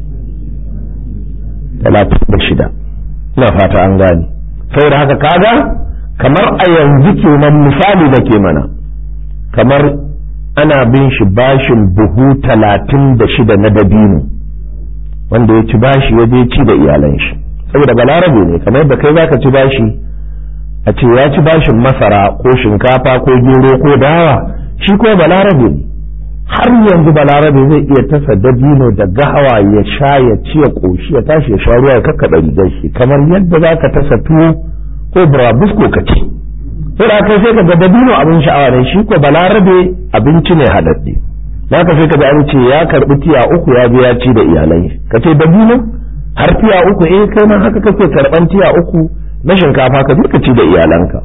talatin da shida ina fata an gane saboda haka kaga kamar a yanzu kenan misali da ke mana kamar ana bin shi bashin buhu talatin da shida na dabino wanda ya ci bashi ya je ci da iyalan shi saboda balarabe ne kamar yadda kai zaka ci bashi a ce ya ci bashin masara ko shinkafa ko gero ko dawa shi ko balarabe ne har yanzu balarabe zai iya tasa dabino da gahawa ya sha ya ci ya ƙoshi ya tashi ya sha ruwa ya kakkaɗa rigar shi kamar yadda za ka tasa tuwo ko burabusko ka ci sai da kai sai ka ga dabino abin sha'awa ne shi ko balarabe abinci ne haɗaɗɗe za ka sai ka ga an ce ya karɓi tiya uku ya biya ci da iyalai ka ce dabino har tiya uku eh kai ma haka kake karɓan tiya uku na shinkafa ka duka ci da iyalanka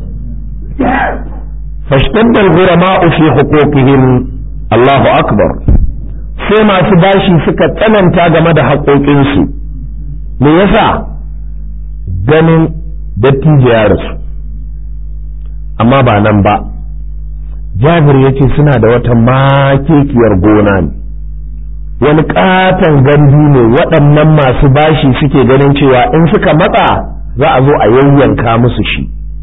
fashtadda al-ghurama'u fi huquqihim Allahu akbar sai masu bashi suka tsananta game da haƙoƙinsu me yasa ganin dattijo ya rasu amma ba nan ba jabir ya ce suna da wata makekiyar gona ne wani katon gandu ne waɗannan masu bashi suke ganin cewa in suka matsa za a zo a yayyanka musu shi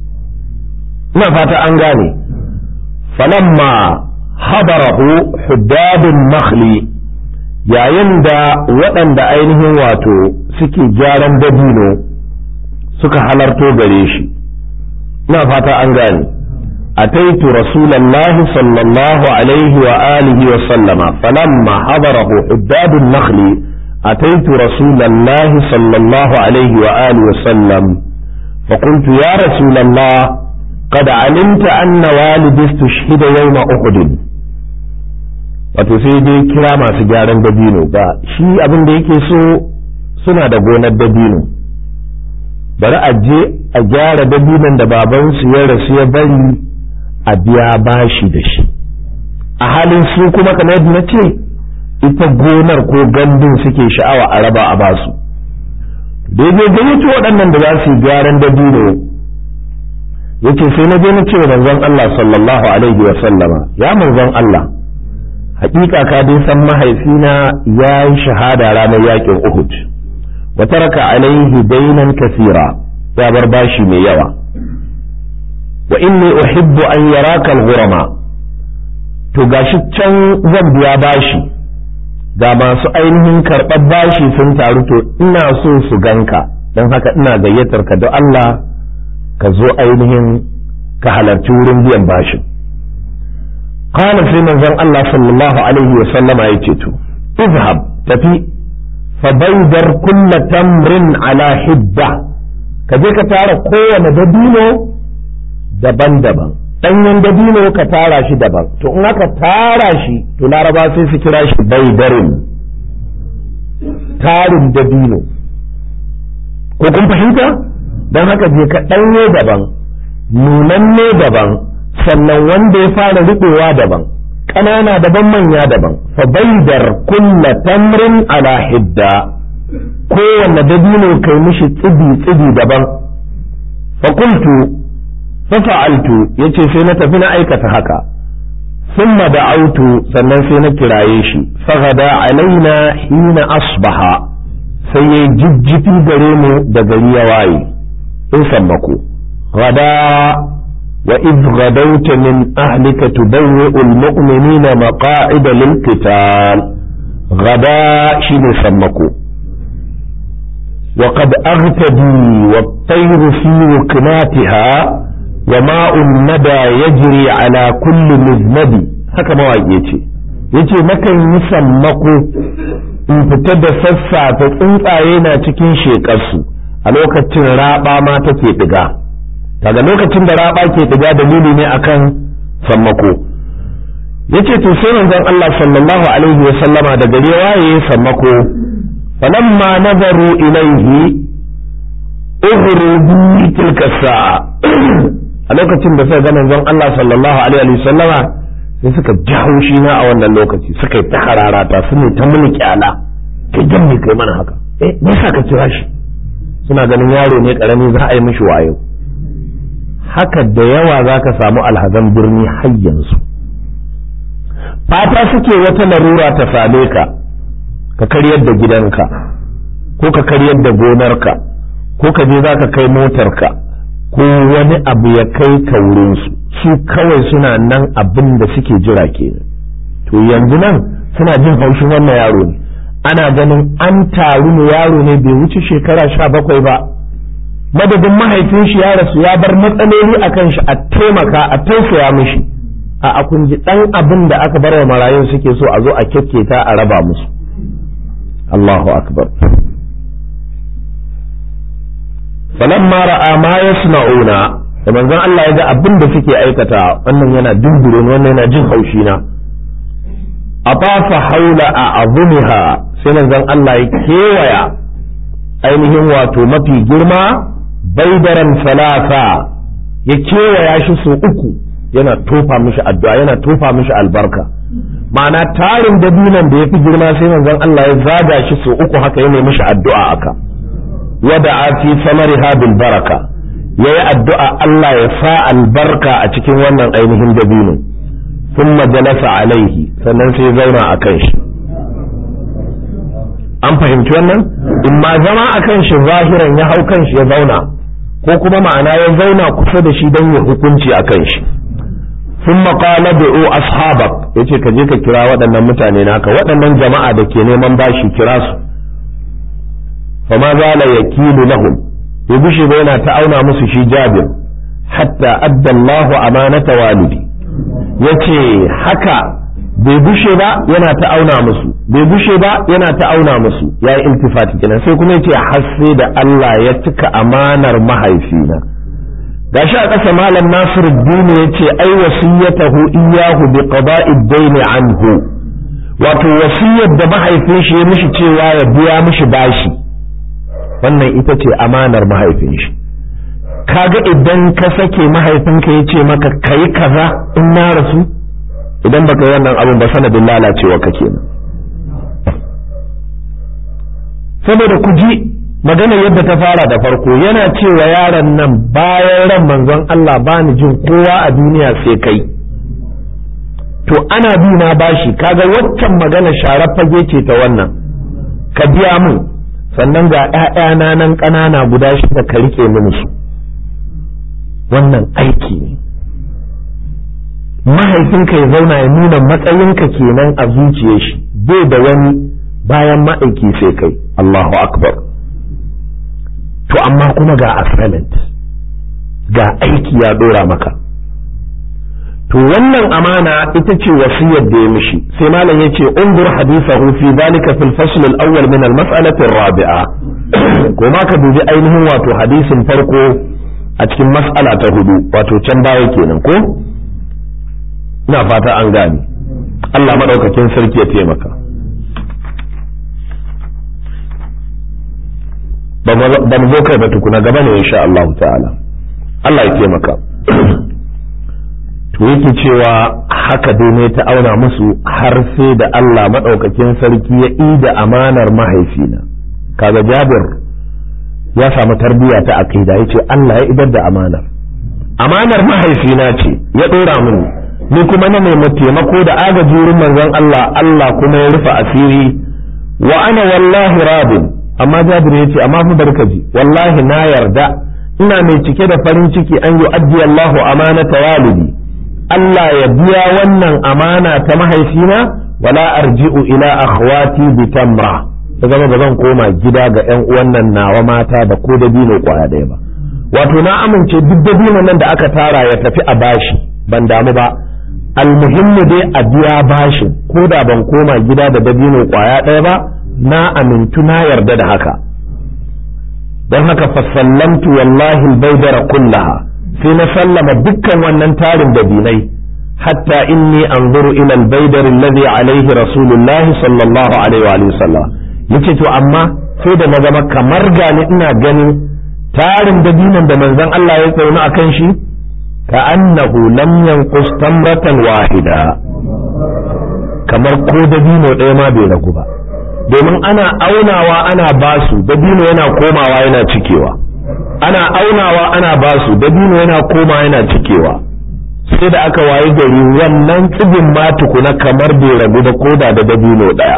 ina fata an gane falamma habarahu huddadun makhli yayin da waɗanda ainihin wato suke gyaran dabino suka halarto gare shi ina fata an gane أتيت رسول الله صلى الله عليه وآله وسلم فلما حضره حداد النخل أتيت رسول الله صلى الله عليه وآله وسلم فقلت يا رسول الله قد علمت أن والدي استشهد يوم أحد wato sai dai kira masu gyaran dabino ba shi abin da yake so suna da gonar dabino bari a je a gyara dabinon da babansu ya rasu ya bari a biya bashi da shi a halin su kuma kamar yadda na ce ita gonar ko gandun suke sha'awa a raba a basu daidai gayyato waɗannan da za su yi gyaran dabino yace sai na je na ce manzon Allah sallallahu alaihi wa sallama ya manzon Allah hakika ka dai san mahaifina ya yi shahada ranar yakin Uhud wa taraka alaihi dainan kasira ya bar bashi mai yawa wa inni uhibbu an yaraka al-ghurama to gashi can zan biya bashi ga masu ainihin karɓar bashi sun taru to ina so su ganka don haka ina gayyatar ka da Allah ka zo ainihin ka halarci wurin biyan bashin qala sai manzon Allah sallallahu alaihi wa sallama yace to izhab tafi fa baydar kulla tamrin ala hidda ka je ka tara kowane dabino daban-daban ɗanyen dabino ka tara shi daban to in aka tara shi to laraba sai su kira shi baidarin tarin dabino ko kun fahimta don haka je ka ɗanye daban nunanne daban sannan wanda ya fara riɓewa daban ƙanana daban manya daban fa baidar kulla tamrin ala hidda kowanne dabino kai mishi tsibi-tsibi daban fa kultu fafa'altu yace sai na tafi na aikata haka thumma da'autu sannan sai na kiraye shi faghada alaina hina asbaha sai ya jijjifi gare mu da gari ya waye in sammako gada wa idh gadawta min ahlika tubawwi'u almu'minina maqa'ida lilqital gada shine sammako وقد أغتدي والطير في وكناتها وماء الندى يجري على كل مذنب haka mawaƙi ce yace nakan yi sammako in fita da sassafe tsuntsaye na cikin shekarsu a lokacin raɓa ma take ɗiga daga lokacin da raɓa ke ɗiga dalili ne akan sammako yace to sai manzon Allah sallallahu alaihi wa sallama da gari waye sammako falamma nazaru ilaihi ughrubi tilka sa'a a lokacin da suka ga manzon Allah sallallahu alaihi wa sallama sai suka ji haushi na a wannan lokaci suka yi ta hararata su ne ta muni kyala kai jan me kai mana haka eh me yasa ka kira shi suna ganin yaro ne karami za a yi mishi wayo haka da yawa za ka samu alhazan birni har yanzu fata suke wata larura ta same ka ka karyar da gidanka ko ka karyar da gonarka ko ka je za ka kai motarka ko wani abu ya kai ka wurinsu su kawai suna nan abin da suke jira kenan to yanzu nan suna jin haushin wannan yaro ne ana ganin an taru ne yaro ne bai wuce shekara sha bakwai ba madadin mahaifin shi ya rasu ya bar matsaloli a kan shi a taimaka a tausaya mishi a kun ji dan abin da aka bar wa marayun suke so a zo a kyakketa a raba musu Allahu akbar falamma ra'a ma yasna'una da manzon Allah ya ga abin da suke aikata wannan yana dindure wannan yana jin haushi na atafa haula a azumiha sai manzon Allah ya kewaya ainihin wato mafi girma baidaran salasa ya kewaya shi so uku yana tofa mishi addu'a yana tofa mishi albarka ma'ana tarin dabinan da ya fi girma sai manzon Allah ya zaga shi so uku haka ya nemi mishi addu'a aka wada'a fi samariha bil baraka yayi addu'a Allah ya sa albarka a cikin wannan ainihin dabino thumma jalasa alaihi sannan sai zauna a kan shi an fahimci wannan in ma zama a kan shi zahiran ya hau kan shi ya zauna ko kuma ma'ana ya zauna kusa da shi don ya hukunci a kan shi ثم قال ادعوا اصحابك yace ka je ka kira waɗannan mutane naka waɗannan jama'a da ke neman bashi kira su fa ma zala yakilu lahum ya bushe ba yana ta auna musu shi jabir hatta adda Allahu amanata walidi yace haka bai bushe ba yana ta auna musu bai bushe ba yana ta auna musu ya yi iltifati kenan sai kuma yace har sai da Allah ya cika amanar mahaifina gashi a ƙasa malam nasir dini ya ce ai wasiyatahu iyahu bi qada'i daini anhu wato wasiyar da mahaifin shi ya mishi cewa ya biya mishi bashi wannan ita ce amanar mahaifin shi kaga idan ka sake mahaifinka ya ce maka kai kaza in na rasu idan baka yi wannan abin ba sanadin lalacewa ka kenan saboda ku ji magana yadda ta fara da farko yana cewa yaron nan bayan ran manzon Allah ba ni jin kowa a duniya sai kai to ana bi na bashi kaga waccan magana sharar fage ce ta wannan ka biya mun sannan ga ‘ya'yana nan ƙanana guda shida ka rike mini su wannan aiki ne mahaifinka ya zauna ya nuna matsayinka kenan a zuciyar shi bai da wani bayan ma'aiki sai kai Allahu akbar to amma kuma ga assignment ga aiki ya dora maka to wannan amana ita ce wasiyar da ya mishi sai malam ya ce undur hadithahu fi zalika fil fasl al awwal min al mas'alati rabi'a ko ma ka dubi ainihin wato hadisin farko a cikin mas'ala ta hudu wato can baya kenan ko ina fata an gane Allah madaukakin sarki ya taimaka ba mu zo kai ba tukuna gaba ne insha Allah ta'ala Allah ya taimaka to yake cewa haka dai ne ta auna musu har sai da Allah madaukakin sarki ya ida amanar mahaifina kaga Jabir ya samu tarbiyya ta akida yace Allah ya idar da amanar amanar mahaifina ce ya dora mini ni kuma na nemi taimako da agaji wurin manzon Allah Allah kuma ya rufe asiri wa ana wallahi rabin amma Jabir ya ce amma fa barkaji wallahi na yarda ina mai cike da farin ciki an yi addi Allahu amanata walidi Allah ya biya wannan amana ta mahaifina wala arji'u ila akhwati bi tamra ya zama ba zan koma gida ga ƴan uwan nan nawa mata da ko da bino kwaya ɗaya ba wato na amince duk da nan da aka tara ya tafi a bashi ban damu ba almuhimmu dai a biya bashin ko da ban koma gida da dabino kwaya ɗaya ba na amintu na yarda da haka don haka fasallamtu wallahi albaydara kullaha sai na sallama dukkan wannan tarin dabinai hatta inni anzuru ila albaydar alladhi alayhi rasulullah sallallahu alaihi wa sallam yace to amma sai da na zama kamar gani ina ganin tarin dabinan da manzon Allah ya tsauna akan shi ka annahu lam yanqus tamratan wahida kamar ko dabino ɗaya ma bai ragu ba domin ana aunawa ana basu dabino yana komawa yana cikewa ana aunawa ana basu dabino yana koma yana cikewa sai da aka waye gari wannan tsibin ma tukuna kamar bai ragu da koda da dabino daya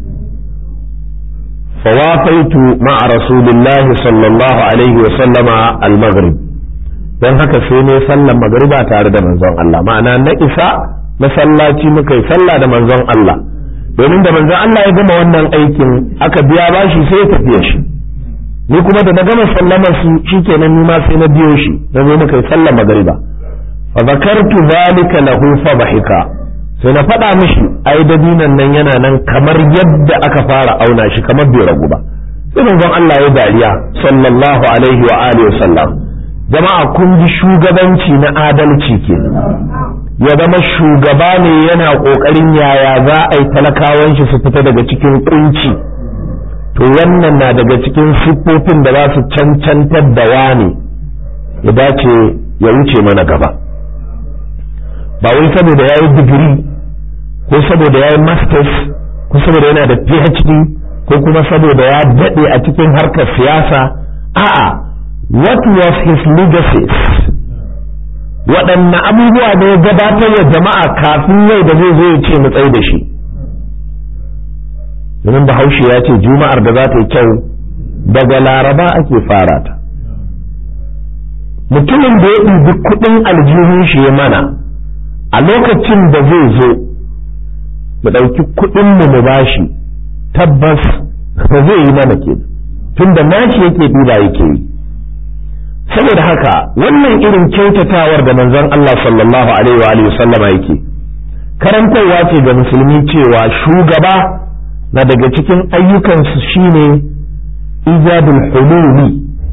fawafaitu ma'a rasulillahi sallallahu alaihi wa sallama al-maghrib don haka sai ne sallan magriba tare da manzon Allah ma'ana na isa masallaci muka yi sallah da manzon Allah domin da manzon Allah ya gama wannan aikin aka biya bashi sai ya tafiya shi ni kuma da na gama sallama su shikenan ni ma sai na biyo shi na zo muka yi sallar magariba fa zakartu zalika lahu fa bahika sai na faɗa mishi ai dabinan nan yana nan kamar yadda aka fara auna shi kamar bai ragu ba sai manzon Allah ya dariya sallallahu alaihi wa alihi wasallam jama'a kun ji shugabanci na adalci ke ya zama shugaba ne yana kokarin yaya za a yi talakawan shi su fita daga cikin kunci to wannan na daga cikin siffofin da za su cancantar da wani ya dace ya wuce mana gaba ba wai saboda ya yi digiri ko saboda ya yi masters ko saboda yana da phd ko kuma saboda ya daɗe a cikin harkar siyasa a'a what was his legacies waɗanne abubuwa ne ya gabatar wa jama'a kafin yau da zai zo ya ce mu tsaye da shi domin bahaushe ya ce juma'ar da za ta yi kyau daga laraba ake fara ta mutumin da ya ɗibi kuɗin aljihun shi ya mana a lokacin da zai zo mu ɗauki kuɗin mu mu bashi tabbas ba zai yi mana ke tun da nashi yake ɗiba yake yi saboda haka wannan irin kyautatawar da manzon Allah sallallahu alaihi wa alihi sallama yake karantarwa ce ga musulmi cewa shugaba na daga cikin ayyukansu shine ijabul hululi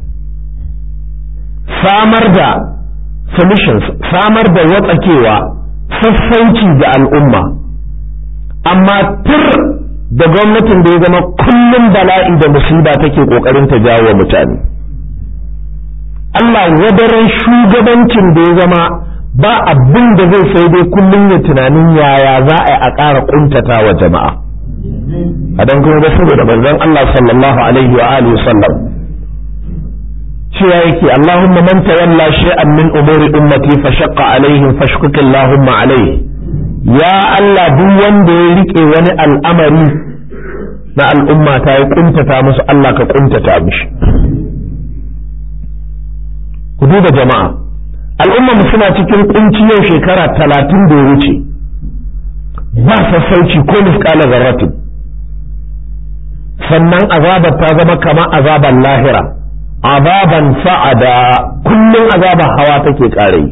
samar da solutions samar da watsakewa sassauci ga al'umma amma tur da gwamnatin da ya zama kullum bala'i da musiba take kokarin ta jawo wa mutane Allah wadaran shugabancin da ya zama ba abin da zai sai dai kullum ya tunanin yaya za a yi a ƙara ƙuntata wa jama'a a don kuma saboda manzon Allah sallallahu alaihi wa alihi sallam cewa yake Allahumma man tawalla shay'an min umuri ummati fa shaqqa alaihim fashkuk Allahumma alaihi ya Allah duk wanda ya rike wani al'amari na al'umma ta yi kuntata musu Allah ka kuntata mishi ku duba jama'a al'umma mu suna cikin kunci yau shekara talatin da ya wuce ba sassauci ko misƙala zarratin sannan azabar ta zama kama azabar lahira azaban sa'ada kullum azabar hawa take ƙare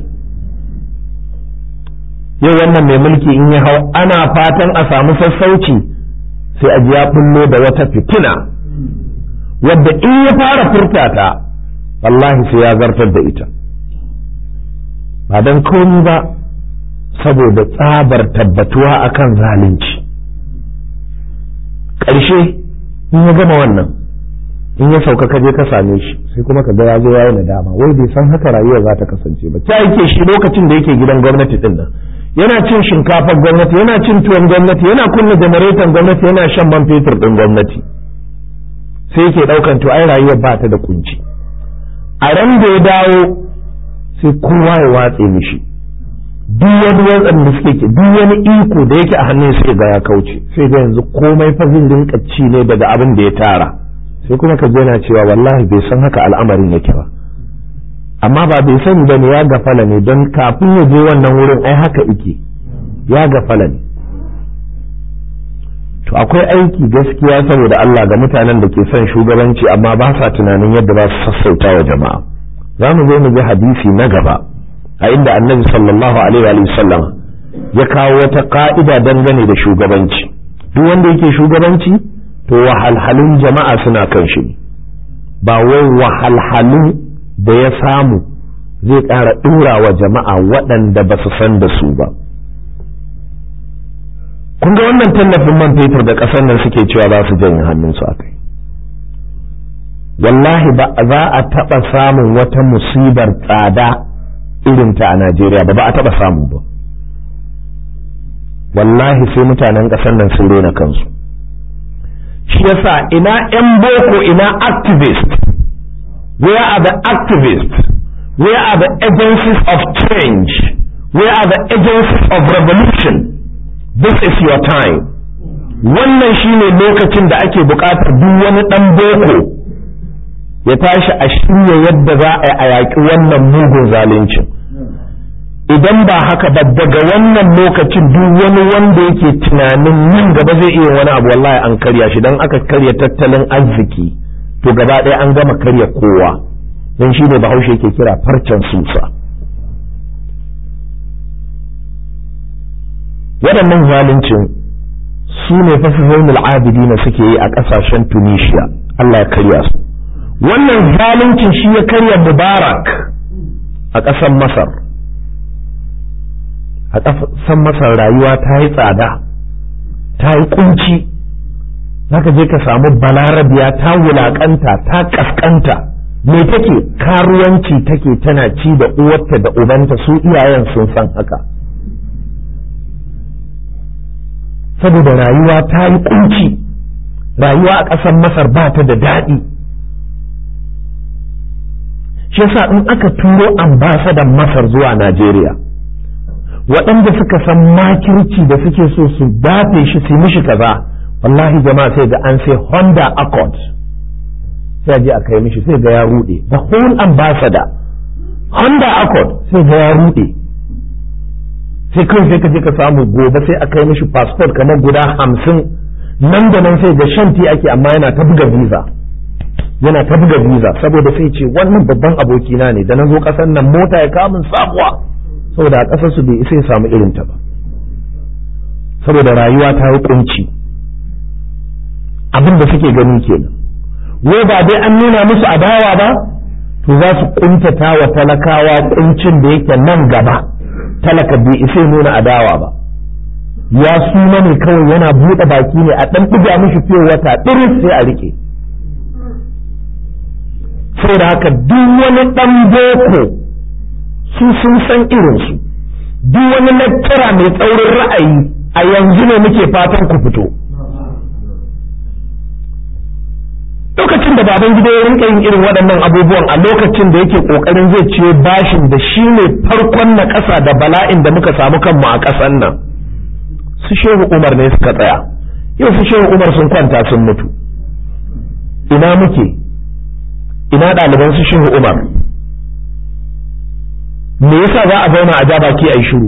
yau wannan mai mulki in ya hau ana fatan a samu sassauci sai a ji ya bullo da wata fitina wadda in ya fara furta ta wallahi sai ya zartar da ita ba don komi ba saboda tsabar tabbatuwa akan zalunci ƙarshe in ya gama wannan in ya sauka ka je ka same shi sai kuma ka ga ya zo yayi nadama wai bai san haka rayuwa za ta kasance ba ta yake shi lokacin da yake gidan gwamnati din nan yana cin shinkafar gwamnati yana cin tuwon gwamnati yana kunna janareton gwamnati yana shan man fetur din gwamnati sai yake daukan to ai rayuwar ba ta da kunci a ran da ya dawo sai kowa ya watse mishi duk wani watsan da suke ke duk wani iko da yake a hannun sai ga ya kauce sai ga yanzu komai fa zin rinka ci ne daga abin da ya tara sai kuma ka yana cewa wallahi bai san haka al'amarin yake ba amma ba bai sani ba ne ya gafala ne don kafin ya je wannan wurin ai haka ike ya gafala ne to akwai aiki gaskiya saboda Allah ga mutanen da ke son shugabanci amma ba sa tunanin yadda za su sassauta wa jama'a za mu zo mu ji hadisi na gaba a inda annabi sallallahu alaihi wa sallam ya kawo wata ka'ida dangane da shugabanci duk wanda yake shugabanci to wahalhalun jama'a suna kan shi ba wai wahalhalun da ya samu zai ƙara ɗura wa jama'a waɗanda ba su san da su ba kun ga wannan tallafin man fetur da ƙasar nan suke cewa za su janye hannunsu a kai wallahi ba za a taɓa samun wata musibar tsada irinta a Najeriya ba ba a taɓa samu ba wallahi sai mutanen ƙasar nan sun rena kansu shi yasa ina 'yan boko ina activist where are the activists where are the agencies of change where are the agencies of revolution this is your time wannan shine lokacin da ake buƙatar duk wani ɗan boko ya tashi a shirya yadda za a yi a yaƙi wannan mugun zaluncin idan ba haka ba daga wannan lokacin duk wani wanda yake tunanin nan gaba zai iya wani abu wallahi an karya shi don aka karya tattalin arziki to gaba ɗaya an gama karya kowa don shi ne bahaushe yake kira farcen susa waɗannan zaluncin su ne fasihimul abidina suke yi a ƙasashen tunisia Allah ya karya su wannan zaluncin shi ya karya mubarak a ƙasar masar a ƙasar masar rayuwa ta yi tsada ta yi kunci zaka je ka samu balarabiya ta wulaƙanta ta ƙasƙanta me take karuwanci take tana ci da uwarta da ubanta su iyayen sun san haka saboda rayuwa ta yi kunci rayuwa a ƙasar masar ba ta da daɗi shi yasa in aka turo ambasadan masar zuwa najeriya waɗanda suka san makirci da suke so su dafe shi su mishi kaza wallahi jama'a sai ga an sai honda accord sai je a kai mishi sai ga ya rude the whole ambassador honda accord sai ga ya rude sai kawai sai ka je ka samu gobe sai a kai mishi passport kamar guda hamsin nan da nan sai ga shanti ake amma yana ta buga visa yana ta buga visa saboda sai ce wannan babban abokina ne da na zo ƙasar nan mota ya kamun sabuwa saboda a ƙasar su bai isa ya samu irin ta ba saboda rayuwa ta yi kunci abin da suke gani kenan wai ba dai an nuna musu adawa ba to za su kuntata wa talakawa kuncin da yake nan gaba talaka bai isa nuna adawa ba ya suna ne kawai yana buɗe baki ne a ɗan ɗiga mishi fiye wata ɗiris sai a rike saboda haka duk wani ɗan boko su sun san irinsu duk wani lectura mai tsaurin ra'ayi a yanzu ne muke fatan ku fito lokacin da baban gida ya rinka yin irin waɗannan abubuwan a lokacin da yake ƙoƙarin zai ciyo bashin da shi ne farkon na ƙasa da bala'in da muka samu kanmu a ƙasan nan su shehu umar ne suka tsaya yau su shehu umar sun kwanta sun mutu ina muke ina ɗaliban su shehu umar me yasa za a zauna a ja baki a yi shiru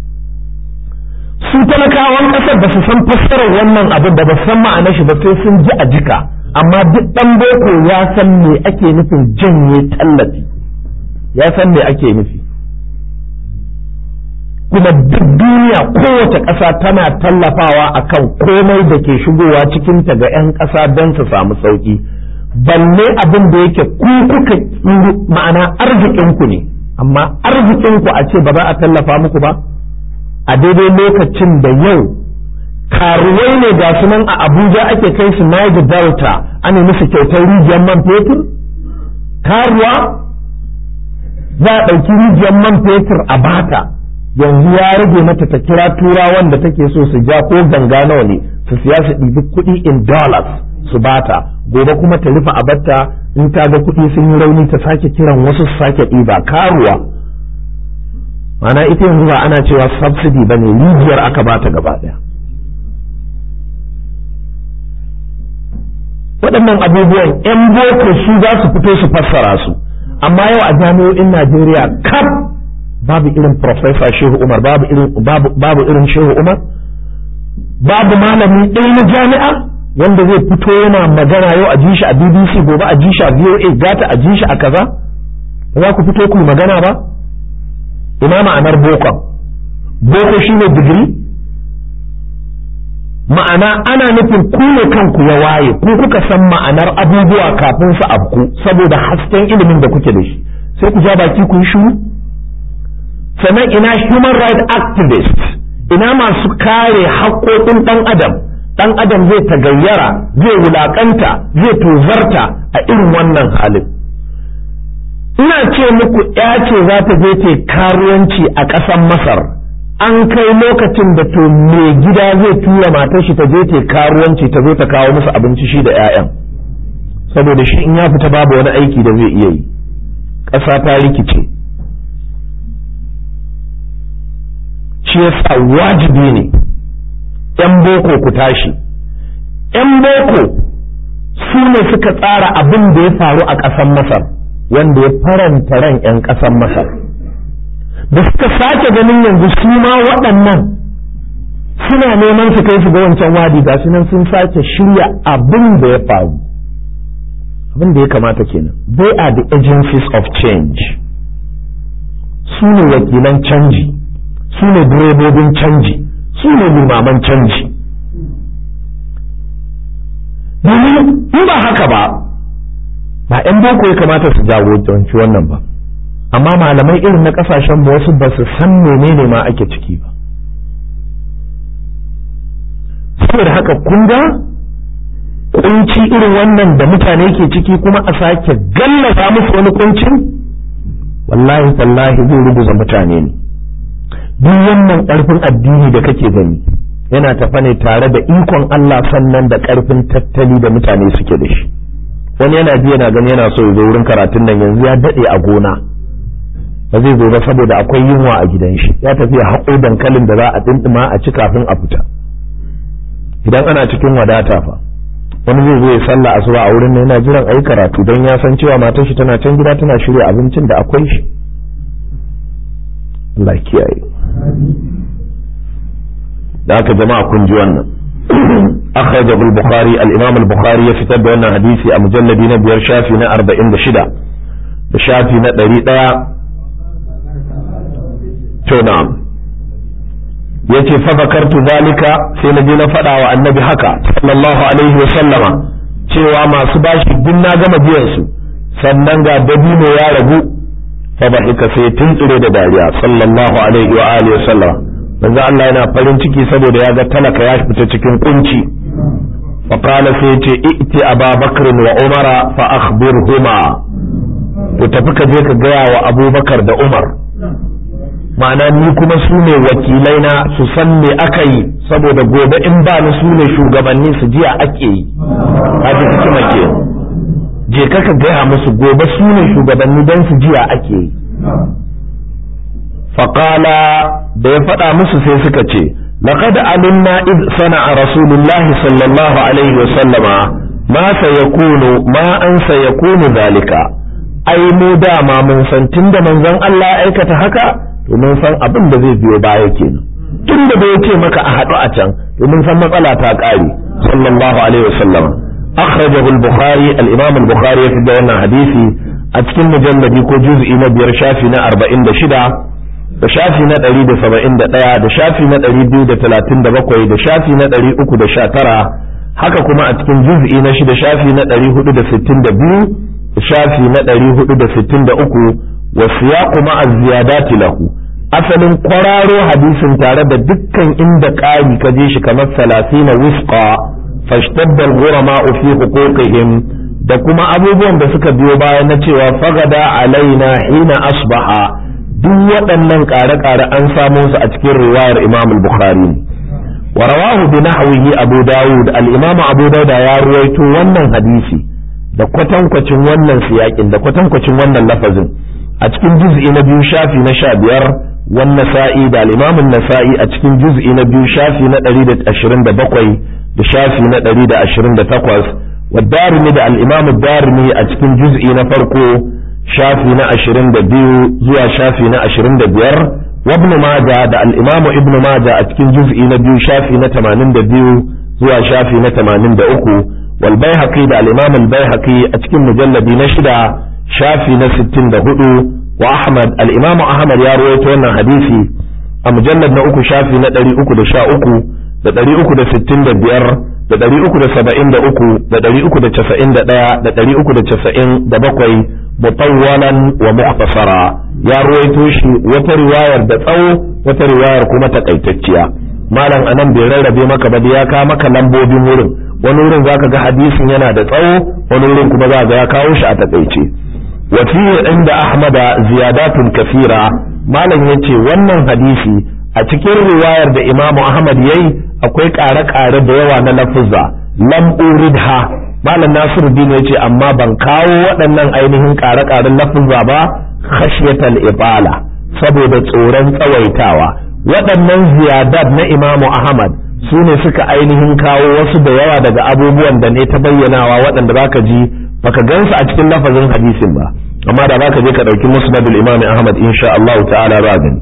su talakawan ƙasar ba su san fassarar wannan abin da ba san ma'anar shi ba sai sun ji a jika amma duk ɗan boko ya san me ake nufin janye tallafi ya san me ake nufi kuma duk duniya kowace ƙasa tana tallafawa akan komai da ke shigowa cikinta ga 'yan ƙasa don su samu sauƙi balle abin da yake ku kuka ma'ana arzikinku ne amma arzikinku a ce ba za a tallafa muku ba a daidai lokacin da yau karuwai ne ga su nan a abuja ake kai su niger delta ana musu kyautar rijiyar man fetur karuwa za a ɗauki rijiyar man fetur a bata yanzu ya rage mata ta kira turawan da take so su ja ko ganga nawa ne su siya su ɗibi kuɗi in dollars su bata gobe kuma ta rufe abatta in ta ga kuɗi sun yi rauni ta sake kiran wasu su sake ɗiba karuwa mana ita yanzu ba ana cewa subsidy ba ne rijiyar aka bata gaba ɗaya waɗannan abubuwan 'yan boko su za su fito su fassara su amma yau a jami'o'in najeriya kaf babu irin professor shehu umar babu irin babu irin shehu umar babu malami ɗaya na jami'a wanda zai fito yana magana yau a ji shi a bbc gobe a ji shi a voa gata a ji shi a kaza za ku fito ku magana ba ina ma'anar boko boko shine digiri ma'ana ana nufin ku ne kanku ya waye ku kuka san ma'anar abubuwa kafin su abku saboda hasken ilimin da kuke da shi sai ku ja baki ku yi shiru sannan ina human rights activist ina masu kare haƙoƙin ɗan adam ɗan adam zai tagayyara zai wulaƙanta zai tozarta a irin wannan halin ina ce muku ya ce za ta je ta karuwanci a ƙasar masar an kai lokacin da to mai gida zai tura matar shi ta je ta karuwanci ta zo ta kawo musu abinci shi da 'ya'yan saboda shi in ya fita babu wani aiki da zai iya yi ƙasa ta rikice shi yasa wajibi ne ‘yan boko ku tashi ‘yan boko su ne suka tsara abin da ya faru a ƙasar masar wanda ya faranta ran ‘yan ƙasar masar da suka sake ganin yanzu su ma waɗannan suna neman su kai su ga wancan wadi ga su nan sun sake shirya abin da ya faru abin da ya kamata kenan they are the agencies of change su ne wakilan canji su ne direbobin canji su ne limaman canji domin in ba haka ba ba 'yan boko ya kamata su jagoranci wannan ba amma malamai irin na kasashen wasu ba su san menene ma ake ciki ba saboda haka kun ga kunci irin wannan da mutane ke ciki kuma a sake gallaza musu wani kuncin wallahi tallahi zai rubuza mutane ne duk wannan ƙarfin addini da kake gani yana tafa ne tare da ikon Allah sannan da ƙarfin tattali da mutane suke da shi wani yana ji yana gani yana so ya zo wurin karatun nan yanzu ya daɗe a gona ba zai zo ba saboda akwai yunwa a gidan shi ya tafi ya haƙo dankalin da za a ɗinɗima a ci kafin a fita idan ana cikin wadata fa wani zai zo ya sallah asuba a wurin yana jiran ayi karatu don ya san cewa matar shi tana can gida tana shirya abincin da akwai shi Allah kiyaye da aka jama'a kun ji wannan أخرجه البخاري الإمام البخاري يفتد أن حديثي أمجلد نبير شافي نا أربعين بشدة بشافي نا دريد تو نعم yace fa zakartu zalika sai na je na faɗa wa annabi haka sallallahu alaihi wa sallama cewa masu bashi duk na gama biyan su sannan ga dabino ya ragu fa bahika sai tuntsire da dariya sallallahu alaihi wa alihi wa sallama manzo Allah yana farin ciki saboda ya ga talaka ya fita cikin kunci fa qala sai yace i'ti ababakar wa umara fa akhbirhuma to tafi ka je ka gaya wa abubakar da umar ma'ana ni kuma su ne wakilai na su san me aka yi saboda gobe in ba ni su ne shugabanni su jiya ake yi haji hikima ke je ka ka gaya musu gobe su ne shugabanni don su jiya ake yi faƙala da ya faɗa musu sai suka ce laqad alimna id sana'a rasulullahi sallallahu alaihi wa sallama ma sayakunu ma an sayakunu zalika ai mu dama mun san tunda manzon Allah ya aikata haka to mun san abin da zai biyo baya kenan tunda da yace maka a haɗu a can to mun san matsala ta ƙare sallallahu alaihi wa sallama akhrajahu al-bukhari al-imam al-bukhari ya fi wannan hadisi a cikin mujalladi ko juz'i na biyar shafi na 46 da shafi na ɗari da saba'in da ɗaya da shafi na ɗari biyu da talatin da bakwai da shafi na ɗari uku da sha tara haka kuma a cikin juz'i na shida shafi na ɗari hudu da sittin da biyu da shafi na ɗari hudu da sittin da uku wa siyaqu ma'a ziyadati lahu asalin kwararo hadisin tare da dukkan inda ƙari ka je shi kamar salasina wusqa fashtadda al-ghurama fi huquqihim da kuma abubuwan da suka biyo baya na cewa fagada alaina hina asbaha duk waɗannan ƙare-ƙare an samo su a cikin riwayar Imam al-Bukhari wa rawahu bi nahwihi Abu Dawud al-Imam Abu Dawud ya ruwaito wannan hadisi da kwatankwacin wannan siyakin da kwatankwacin wannan lafazin a cikin juz'i na biyu shafi na sha biyar wan nasa'i da al-Imam nasai a cikin juz'i na biyu shafi na ɗari da ashirin da bakwai da shafi na ɗari da ashirin da takwas wa darimi da al-Imam darimi a cikin juz'i na farko shafi na ashirin da biyu zuwa shafi na ashirin da biyar wabn maja da al'imamu ibn maja a cikin juz'i na biyu shafi na tamanin da biyu zuwa shafi na tamanin da uku wal baihaqi da al'imamu al-baihaqi a cikin mujalladi na shida shafi na sittin da hudu wa ahmad al'imamu ahmad ya rawaito wannan hadisi a mujallad na uku shafi na ɗari uku da sha uku da ɗari uku da sittin da biyar da ɗari uku da saba'in da uku da ɗari uku da casa'in da ɗaya da ɗari uku da casa'in da bakwai mutawwalan wa mukhtasara ya ruwaito shi wata riwayar da tsawo wata riwayar kuma takaitacciya malam anan bai rarrabe maka ba da ya kawo maka lambobin wurin wani wurin zaka ga hadisin yana da tsawo wani wurin kuma za ga ya kawo shi a takaice wa fi inda ahmada ziyadatun kafira malam yace wannan hadisi a cikin riwayar da imamu ahmad yayi akwai ƙare-ƙare da yawa na lafuzza lam uridha malam nasiru din ya ce amma ban kawo waɗannan ainihin ƙare-ƙaren lafuzza ba khashyatal ibala saboda tsoron tsawaitawa waɗannan ziyadat na imamu ahmad su ne suka ainihin kawo wasu da yawa daga abubuwan da ne ta bayyanawa waɗanda baka ji baka gansu a cikin lafazin hadisin ba amma da baka je ka ɗauki musnadul imam ahmad insha Allah ta'ala ba gani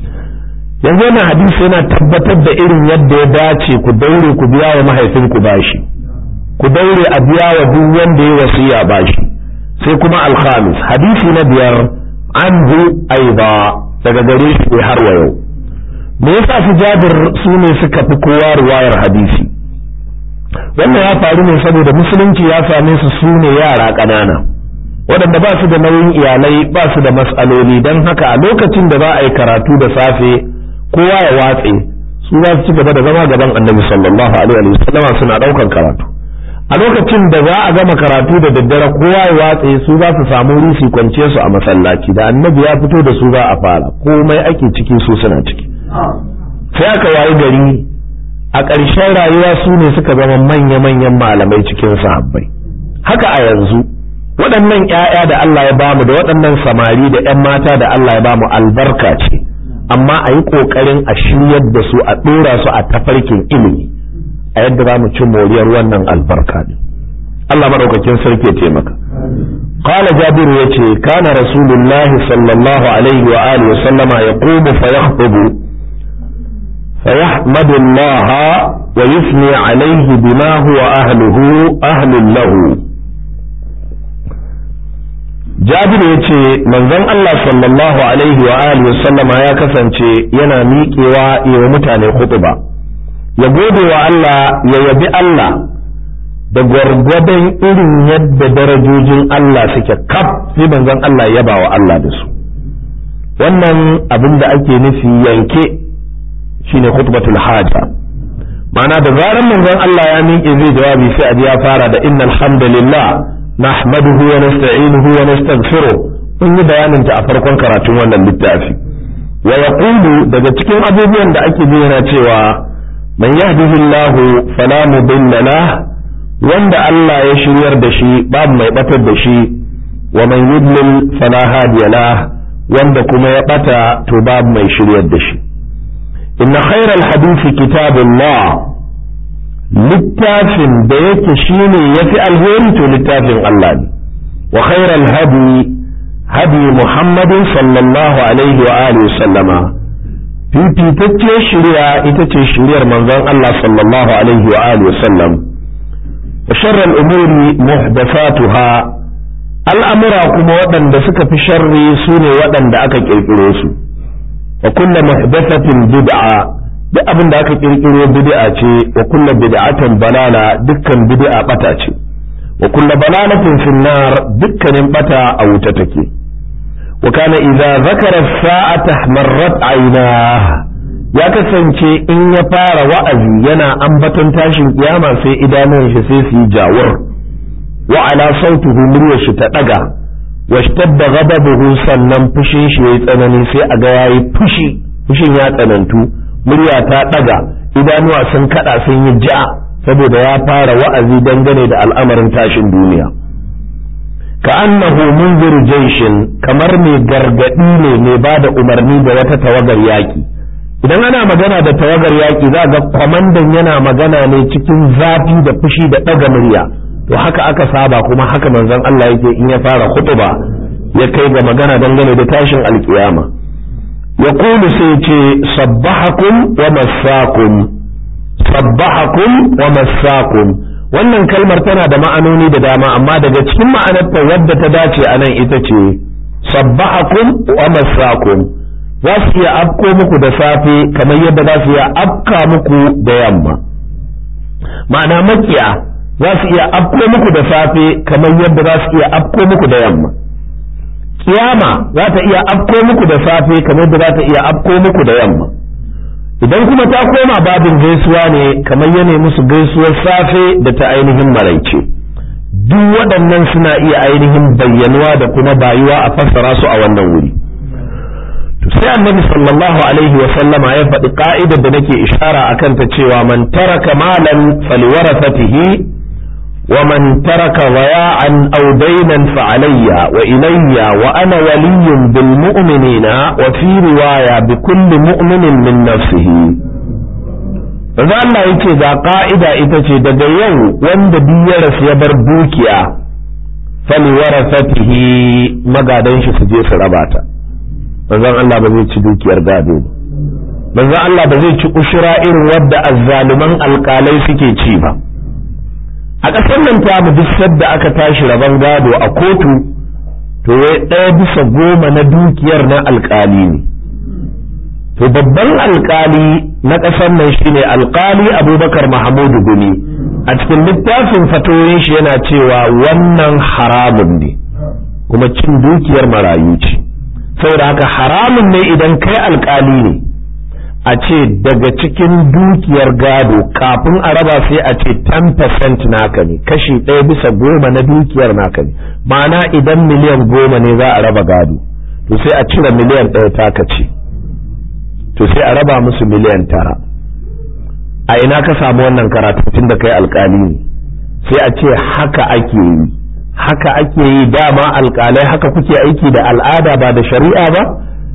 yanzu wannan hadisi yana tabbatar da irin yadda ya dace ku daure ku biya wa mahaifinku bashi ku daure a biya wa duk wanda ya wasiya bashi sai kuma alkhamis hadisi na biyar anhu aiba daga gare shi har wa yau me yasa su jabir su ne suka fi kowa riwayar hadisi wannan ya faru ne saboda musulunci ya same su su ne yara ƙanana waɗanda ba su da nauyin iyalai ba su da matsaloli don haka a lokacin da za a yi karatu da safe kowa ya watse su za su ci gaba da zama gaban annabi sallallahu alaihi wa sallama suna ɗaukan karatu a lokacin da za a gama karatu da daddare kowa ya watse su za su samu wuri su kwance su a masallaci da annabi ya fito da su za a fara komai ake ciki su suna ciki sai aka wayi gari a ƙarshen rayuwa su ne suka zama manya-manyan malamai cikin sahabbai haka a yanzu waɗannan ‘ya'ya da Allah ya bamu da waɗannan samari da ‘yan mata da Allah ya bamu albarka ce amma a yi ƙoƙarin a shiryar da su a ɗora su a tafarkin ilimi a yadda za mu ci moriyar wannan albarka ne Allah maɗaukakin sarki ya taimaka قال جابر يتي كان رسول الله صلى الله عليه وآله وسلم يقوم فيخطب فيحمد الله ويثني عليه بما هو أهله أهل له جابر يتي من ذن الله صلى الله عليه وآله وسلم يا كسنتي ينا ميكيوا يومتاني خطبة يقول الله ييبي الله da gwargwadon irin yadda darajojin Allah suke kaf sai manzon Allah ya wa Allah da su wannan abin da ake nufi yanke shine khutbatul haja ma'ana da zaran manzon Allah ya miƙe zai jawabi sai a ya fara da innal hamdalillah nahmaduhu wa nasta'inuhu wa nastaghfiruh mun yi bayanin ta a farkon karatun wannan littafi wa yaqulu daga cikin abubuwan da ake bayyana cewa man yahdihillahu fala mudilla lahu wanda Allah ya shiryar da shi babu mai batar da shi wa man yudlil fala hadiya la wanda kuma ya bata to babu mai shiryar da shi inna khairal hadisi kitabullah littafin da yake shine yafi alheri to littafin Allah ne wa khairal hadi hadi muhammadin sallallahu alaihi wa alihi sallama fifitacciyar shirya ita ce shiryar manzon Allah sallallahu alaihi wa alihi sallam وشر الأمور محدثاتها الأمر كما ودن دسك في شر سوني ودن دأك كيكروس وكل محدثة بدعة duk abin da aka kirkiro bid'a ce wa kulla bid'atan balala dukkan bid'a bata ce wa kulla balalatin finnar dukkanin bata a wuta take wa kana idza zakara sa'ata marrat aynah ya kasance in ya fara wa'azi yana ambaton tashin kiyama sai idanun shi sai su yi jawur wa ala sautuhu muryar shi ta daga wa shtadda ghadabuhu sannan fushin shi yayi tsanani sai a ga yayi fushi fushin ya tsanantu murya ta daga idanuwa sun kada sun yi ja saboda ya fara wa'azi dangane da al'amarin tashin duniya ka annahu munzir jaishin kamar mai gargadi ne mai bada umarni da wata tawagar yaki idan ana magana da tawagar yaƙi za ga kwamandan yana magana ne cikin zafi da fushi da ɗaga murya to haka aka saba kuma haka manzon Allah yake in ya fara khutba ya kai ga magana dangane da tashin alkiyama ya kulu sai ce sabbahakum wa massakum sabbahakum wa massakum wannan kalmar tana da ma'anoni da dama amma daga cikin ma'anarta wadda ta dace a nan ita ce sabbahakum wa massakum za su iya afko muku da safe kamar yadda za su iya afka muku da yamma ma'ana makiya za su iya afko muku da safe kamar yadda za su iya afko muku da yamma kiyama za ta iya afko muku da safe kamar yadda za ta iya afko muku da yamma idan kuma ta koma babin gaisuwa ne kamar yana musu gaisuwar safe da ta ainihin maraice duk waɗannan suna iya ainihin bayyanuwa da kuma bayuwa a fassara su a wannan wuri sai annabi sallallahu alaihi wa sallama ya faɗi ka'idar da nake ishara akan ta cewa man taraka malan faliwarasatihi wa man taraka waya'an aw daynan fa alayya wa ilayya wa ana waliyyun bil mu'minina wa fi riwaya bi kulli mu'minin min nafsihi Manzo Allah yake ga ka'ida ita ce daga yau wanda duk ya rasu ya bar dukiya faliwarasatihi magadan shi su je su raba ta manzon Allah ba zai ci dukiyar gado ba manzon Allah ba zai ci ushura irin wadda azzaluman alkalai suke ci ba a ƙasar nan ta mu duk sadda aka tashi rabon gado a kotu to wai ɗaya bisa goma na dukiyar na alkali ne to babban alkali na ƙasar nan shine alkali abubakar mahamudu gumi a cikin littafin fatoyin shi yana cewa wannan haramun ne kuma cin dukiyar marayu ce saboda haka haramun ne idan kai alkali ne a ce daga cikin dukiyar gado kafin a raba sai a ce 10% naka ne kashi ɗaya bisa goma na dukiyar naka ne ma'ana idan miliyan goma ne za a raba gado to sai a cire miliyan ɗaya taka ce to sai a raba musu miliyan tara a ina ka samu wannan karatu tun da kai alkali ne sai a ce haka ake yi haka ake yi dama alkalai haka kuke aiki da al'ada ba da shari'a ba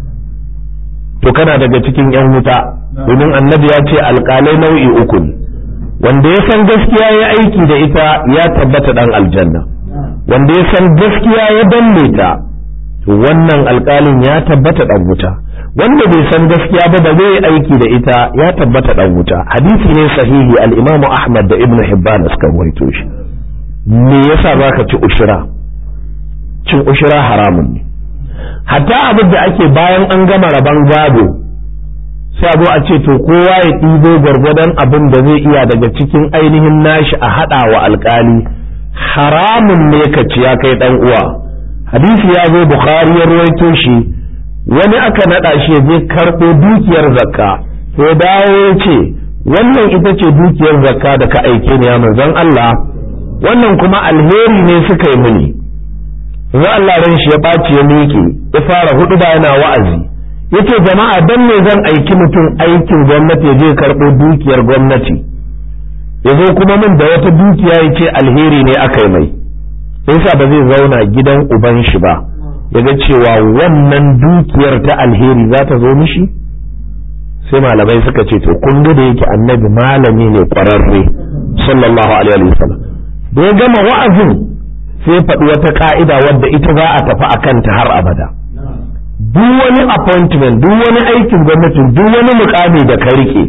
to kana daga cikin yan wuta domin annabi ya ce alkalai nau'i uku ne wanda ya san gaskiya ya aiki da ita ya tabbata dan aljanna wanda ya san gaskiya ya danne ta to wannan alkalin ya tabbata dan wuta wanda bai san gaskiya ba ba zai aiki da ita ya tabbata dan wuta hadisi ne sahihi al-imamu ahmad da ibnu hibban suka rawaito shi me yasa zaka ci ushira cin ushira haramun ne hatta abin da ake bayan an gama rabon gado sai a zo a ce to kowa ya ɗibo gwargwadon abin da zai iya daga cikin ainihin nashi a haɗa wa alkali haramun ne ka ci ya kai ɗan uwa hadisi ya zo bukhari ya ruwaito shi wani aka naɗa shi ya je karɓo dukiyar zakka sai dawo ya ce wannan ita ce dukiyar zakka da ka aike ni ya manzon Allah wannan kuma alheri ne suka yi mini za Allah ran shi ya ɓaci ya miƙe ya fara hudu ba yana wa'azi yace jama'a dan me zan aiki mutum aikin gwamnati ya je karɓo dukiyar gwamnati ya zo kuma min da wata dukiya ya ce alheri ne aka yi mai yasa ba zai zauna gidan uban shi ba ya ga cewa wannan dukiyar ta alheri za ta zo mishi sai malamai suka ce to kun ga da yake annabi malami ne kwararre sallallahu alaihi wasallam da ya gama wa'azin sai faɗi wata ka'ida wadda ita za a tafi a kanta har abada duk wani appointment duk wani aikin gwamnati duk wani mukami da ka rike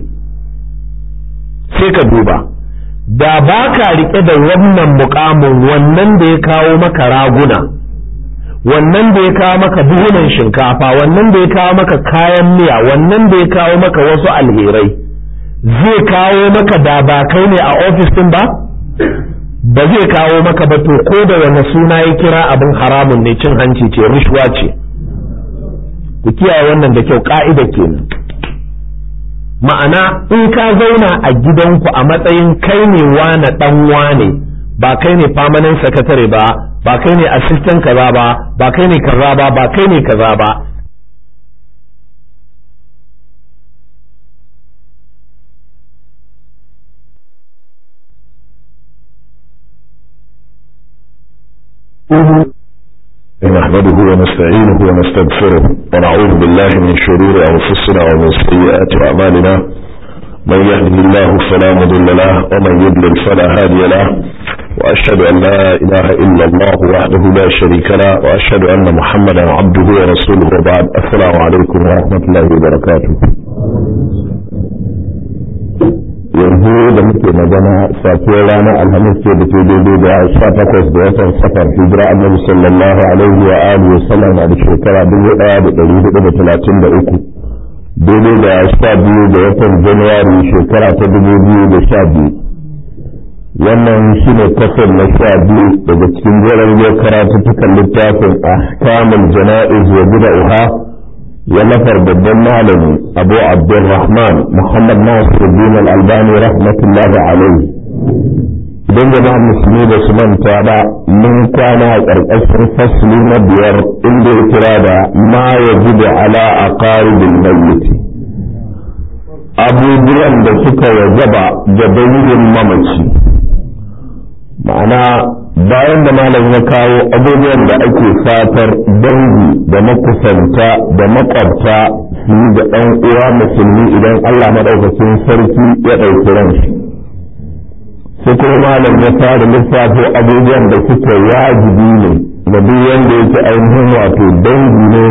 sai ka duba da ba ka rike da wannan mukamin wannan da ya kawo maka raguna wannan da ya kawo maka buhunan shinkafa wannan da ya kawo maka kayan miya wannan da ya kawo maka wasu alherai zai kawo maka da ba kai ne a ofis din ba ba zai kawo maka ba to ko da wani suna ya kira abin haramun ne cin hanci ce rishwa ce ku kiyaye wannan da kyau ka'ida kenan ma'ana in ka zauna a gidanku a matsayin kai ne wane dan wane ba kai ne permanent secretary ba ba kai ne assistant kaza ba ba kai ne kaza ba ba kai ne kaza ba نحمده ونستعينه ونستغفره ونعوذ بالله من شرور أنفسنا ومن سيئات أعمالنا من يهده الله فلا مضل له ومن يضلل فلا هادي له وأشهد أن لا إله إلا الله وحده لا شريك له وأشهد أن محمدا عبده ورسوله وبعد السلام عليكم ورحمة الله وبركاته yanzu da muke magana safiyar ranar alhamis ce da ke daidai da sha takwas da watan safar hijira annabi sallallahu alaihi wa alihi wasallam a shekara dubu daya da dari hudu da talatin da uku daidai da sha biyu da watan januwari shekara ta dubu biyu da sha biyu wannan shine kasar na sha biyu daga cikin jerin yau karatuttukan littafin ahkamul jana'iz wa bida'uha ونفر بالدم معلم أبو عبد الرحمن محمد ناصر الدين الألباني رحمة الله عليه idan jama'a musulmi da su manta ba mun kwana a ƙarƙashin fasli na biyar inda ya kira da ma ya gudu ala a ƙaribin mayyiti abubuwan da suka wajaba da dangin mamaci ma'ana bayan da malam ya kawo abubuwan da ake fatar dangi da makusanta da makwabta su yi da ɗan uwa musulmi idan Allah maɗaukacin sarki ya ɗauki ranshi sai kuma malam ya fara lissafo abubuwan da suke wajibi ne da duk wanda yake ainihin wato dangi ne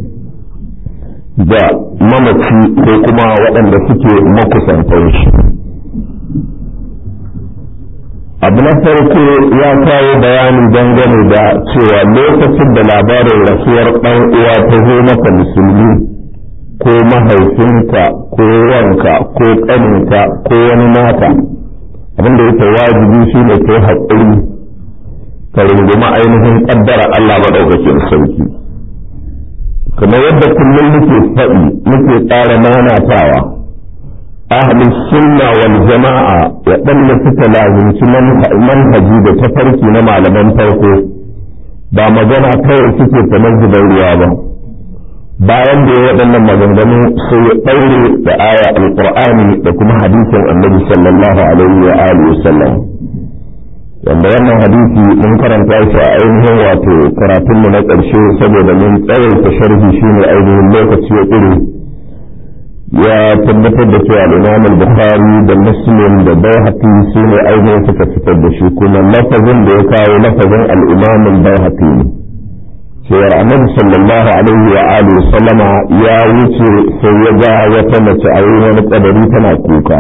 da mamaci ko kuma waɗanda suke makusantan shi abu na farko ya kawo bayani dangane da cewa lokacin da labarin rasuwar ɗan uwa ta zo maka musulmi ko mahaifinka ko wanka ko ƙaninka ko wani naka abinda yake wajibi shi ne kai haƙuri ka rungumi ainihin ƙaddara Allah maɗaukakin sauki kamar yadda kullum muke faɗi muke tsara nanatawa ahli sunna wal jama'a waɗanda suka lazimci manhaji da tafarki na malaman farko ba magana kawai suke kamar zubar ruwa ba bayan da ya waɗannan maganganu sai ya ɗaure da aya alƙur'ani da kuma hadisin annabi sallallahu alaihi wa alihi wa sallam wanda wannan hadisi mun karanta shi a ainihin wato karatunmu na ƙarshe saboda mun tsawaita sharhi shine ainihin lokaci ya ƙure ya tabbatar da cewa al-Imam al-Bukhari da Muslim da Baihaqi su ne ainihin suka fitar da shi kuma lafazin da ya kawo lafazin al-Imam al-Baihaqi ne cewar Annabi sallallahu alaihi wa alihi sallama ya wuce sai ya ga wata mace a yi wani kadari tana kuka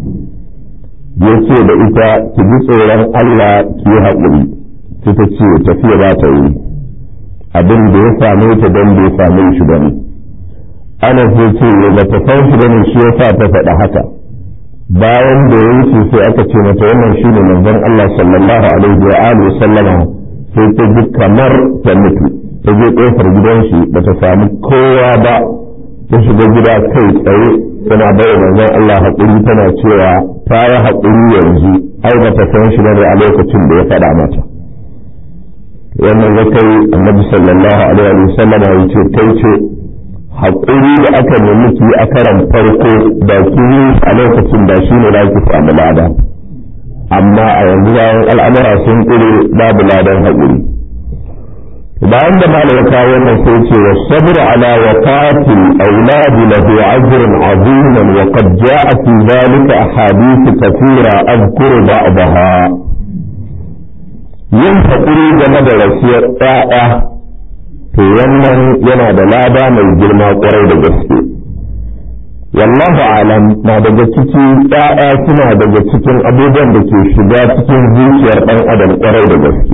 ya ce da ita ki ji tsoron Allah ki yi haƙuri sai ta ce tafiya ba ta yi abin da ya same ta don bai same shi ba ne ana sai ce ba ta san shi bane shi yasa ta faɗa haka bayan da ya wuce sai aka ce mata wannan shine manzon Allah sallallahu alaihi wa alihi sallama sai ta ji kamar ta mutu ta je kofar gidan shi ba ta samu kowa ba ta shiga gida kai tsaye tana bai manzon Allah haƙuri tana cewa ta yi haƙuri yanzu ai ba ta san shi bane a lokacin da ya faɗa mata wannan zakai annabi sallallahu alaihi wa sallama ya ce kai ce haƙuri da aka nemi ki a karan farko da ki a lokacin da shi ne ki samu lada amma a yanzu bayan al'amura sun ƙure babu ladan haƙuri bayan da malam kawo wannan sai ce wa sabr ala waqati auladi lahu ajrun aziman wa qad jaa fi dhalika ahadith kathira adhkuru ba'daha yin haƙuri game da rasiyar ɗaya to wannan yana da lada mai girma kwarai da gaske wallahu alam na daga ciki ɗaya suna daga cikin abubuwan da ke shiga cikin zuciyar ɗan adam kwarai da gaske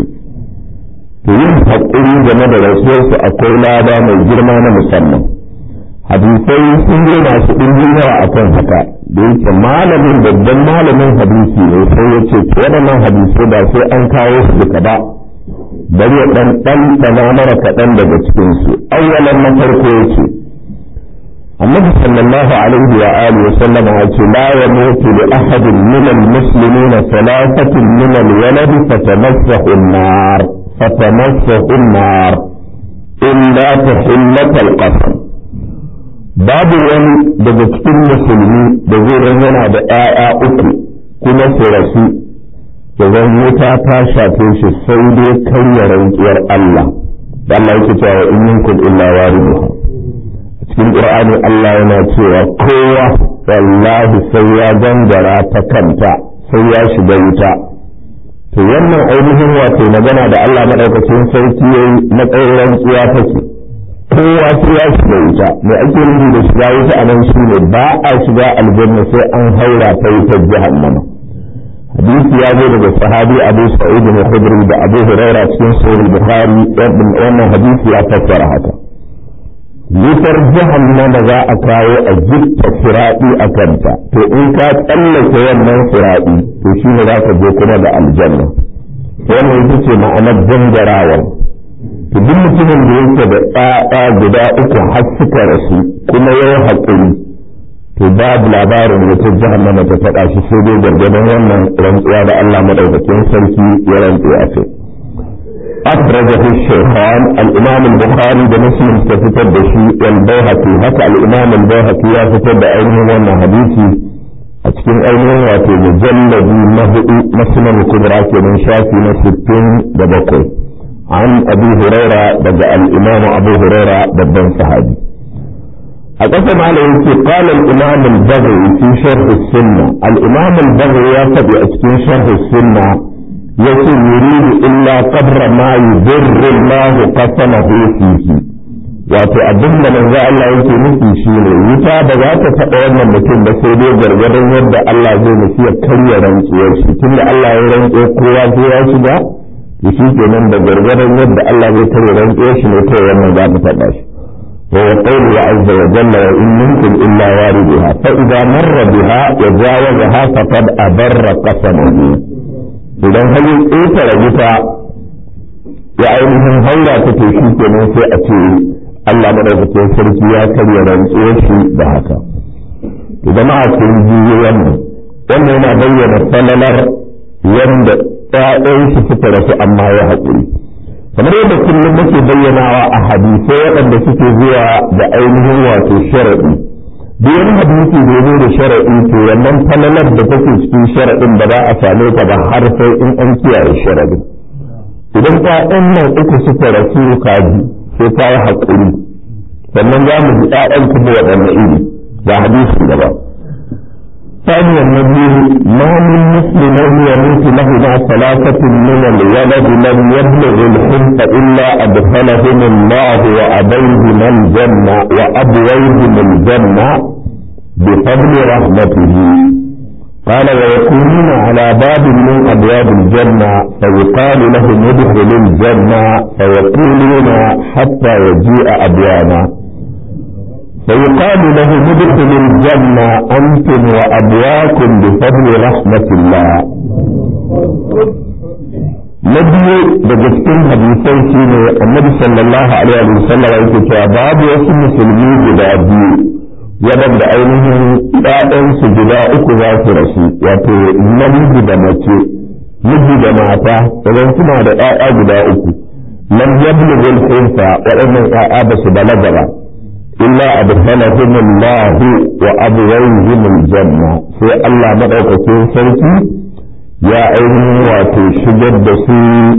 to yin haƙuri game da rasuwarsu akwai lada mai girma na musamman hadisai sun yi masu ɗimbin yawa a kan haka da yake malamin babban malamin hadisi ne sai ya ce waɗannan hadisai ba sai an kawo su duka ba bari ya ɗan ɗanɗana mara kaɗan daga cikinsu awwalan na farko yake annabi sallallahu alaihi wa alihi wa sallam ya ce la yamutu li ahadin min al-muslimina thalathatin min al-walad fatamassahu an-nar fatamassahu an-nar illa tahillat al-qasam babu wani daga cikin musulmi da zai yana da ƴaƴa uku kuma su rasu da zan wuta ta shafe shi sai dai karya rantsuwar Allah da Allah yake cewa in minkum illa wariduha a cikin Qur'ani Allah yana cewa kowa wallahi sai ya gangara ta kanta sai ya shiga wuta to wannan ainihin wato magana da Allah madaukakin sarki yayi na tsayin rantsuwa take kowa sai ya shiga wuta mai ake nufi da shiga wuta a nan shine ba a shiga aljanna sai an haura ta wutar jahannama hadisi ya zo daga sahabi abu sa'id bin khudri da abu huraira cikin sahih bukhari wannan hadisi ya fassara haka wutar jahannama za a kawo a jitta firaɗi a kanta to in ka tsallake wannan firaɗi to shi ne za ka je kuma da aljanna wannan ita ce ma'anar gangarawar to duk mutumin da yake da ɗaya guda uku har suka rasu kuma ya haƙuri to babu labarin wata jahannama ta faɗa shi sai dai gargadon wannan rantsuwa da Allah madaukakin sarki ya rantsu a kai أخرجه الشيخان الإمام البخاري بمسلم تفتد بشيء والبيهقي هكا الإمام البيهقي يفتد أينه وانا حديثي أتكين أينه واتي مجلد مهدي مسلم الكبرى من شافي نستين دبقي عن أبي هريرة بدأ الإمام أبو هريرة بدن صحابي أقسم عليه قال الإمام البغوي في شرح السنة الإمام البغوي يتبع أتكين شرح السنة يقول يريد إلا قدر ما يضر الله قسمه فيه wato abin da manzo Allah yake nufi shine wuta ba za ta taɓa wannan mutum ba sai dai gargadon yadda Allah zai nufi ya karya rantsuwar shi tunda Allah ya rantse kowa sai ya shiga to shi kenan da gargadon yadda Allah zai karya rantsuwar shi ne kai wannan za ta taɓa shi وهو قوله عز وجل وإن منكم إلا واردها فإذا مر بها وجاوزها فقد أبر قسمه إذا هل إيتر بتا ya ainihin haura ta to shi kenan sai a ce Allah madaukakin sarki ya karya rantsuwar shi da haka to jama'a kun ji wannan wannan yana bayyana salalar wanda ƴaƴan shi suka rasu amma ya haƙuri kamar yadda kullum muke bayyanawa a hadisai waɗanda suke zuwa da ainihin wato sharaɗi duk wani hadisi da zo da sharaɗi to wannan falalar da take cikin sharaɗin ba za a same ta ba har sai in an kiyaye sharaɗin idan ƴaƴan nan uku suka rasu kaji sai ta yi haƙuri sannan za mu ji ƴaƴan kuma waɗanne iri ga hadisi gaba ثانيا النبي ما من مسلم يموت لهما ثلاثة من الولد لم يبلغ الحنف إلا أدخلهم الله وأبيهم الجنة وأبويهم الجنة بفضل رحمته قال ويكونون على باب من أبواب الجنة فيقال لهم ادخلوا الجنة فيقولون حتى يجيء أبوانا فيقال لهم ادخلوا الجنة أنتم وأبواكم بفضل رحمة الله نبي بجسكين حديثين شيني النبي صلى الله عليه وسلم يقول باب يسم مسلمين جدا waɗanda ainihin ‘ya'yansu guda uku za su rasu wato namiji da mace miji da mata idan suna da ‘ya'ya guda uku lam yablughu al-hinsa waɗannan ‘ya'ya ba su balaga ba illa adkhalahum Allah wa abwayhim al-janna sai Allah madaukakin sarki ya ainihin wato shigar da su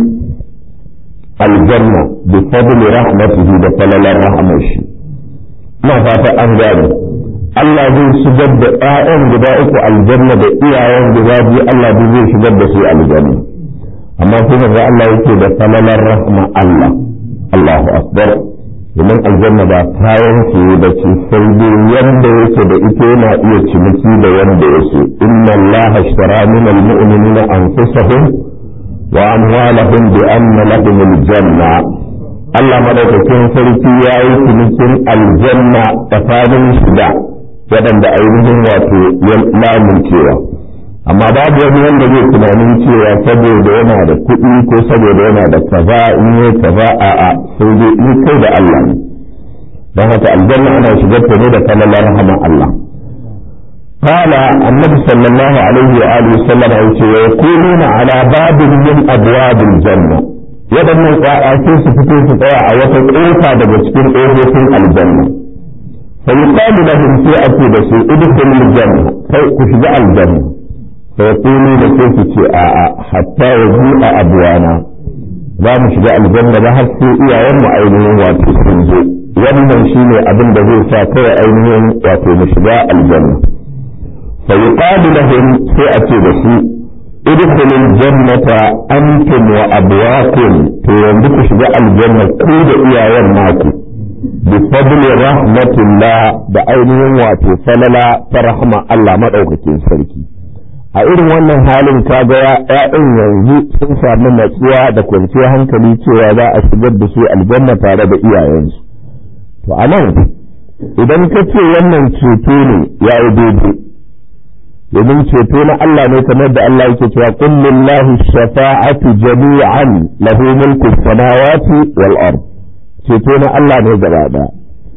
aljanna bi fadli rahmatihi da falalar rahmar shi ina fata an gane Allah zai shigar da ‘ya'yan guda uku aljanna da iyayen guda biyu Allah duk zai shigar da su aljanna amma sai ga Allah yake da falalar rahma Allah Allahu akbar domin aljanna ba kayan su da ce sai dai wanda yake da ita yana iya ciniki da wanda ya so inna Allah ashtara min almu'minina anfusahum wa amwalahum bi anna lahum aljanna Allah madaukakin sarki ya yi cinikin aljanna tsakanin shida waɗanda ainihin wato ya lamuncewa amma babu wani wanda zai tunanin cewa saboda yana da kuɗi ko saboda yana da kaza in yi kaza a a sai dai in kai da Allah ne don haka aljanna ana shigar ta ne da kalalar rahama Allah قال النبي صلى الله عليه وآله وسلم ويكونون على باب من أبواب الجنة waɗannan ƙwaƙa sai su fito su tsaya a wata ƙofa daga cikin ƙofofin aljanna sai yuqalu lahum sai a ce da su udkhulul janna kai ku shiga aljanna sai yaqulu da sai su ce a a hatta yaji a abwana za mu shiga aljanna ba har sai iyayen mu ainihin wato sun zo wannan shine abin da zai sa kai ainihin wato mu shiga aljanna sai yuqalu lahum sai a ce da su ادخلوا الجنة أنتم وأبواكم تيندك شجاع الجنة كود إيا ناكو بفضل رحمة الله بأينهم واتو فللا فرحمة الله مدعوكتين سركي a irin wannan halin kaga ‘ya'yan yanzu sun sami natsuwa da kwanciyar hankali cewa za a shigar da su aljanna tare da iyayensu to a nan idan ka ce wannan ceto ne ya yi daidai domin ceto na Allah ne kamar da Allah yake cewa qul lillahi shafa'atu jami'an lahu mulku samawati wal ard ceto na Allah ne gaba daya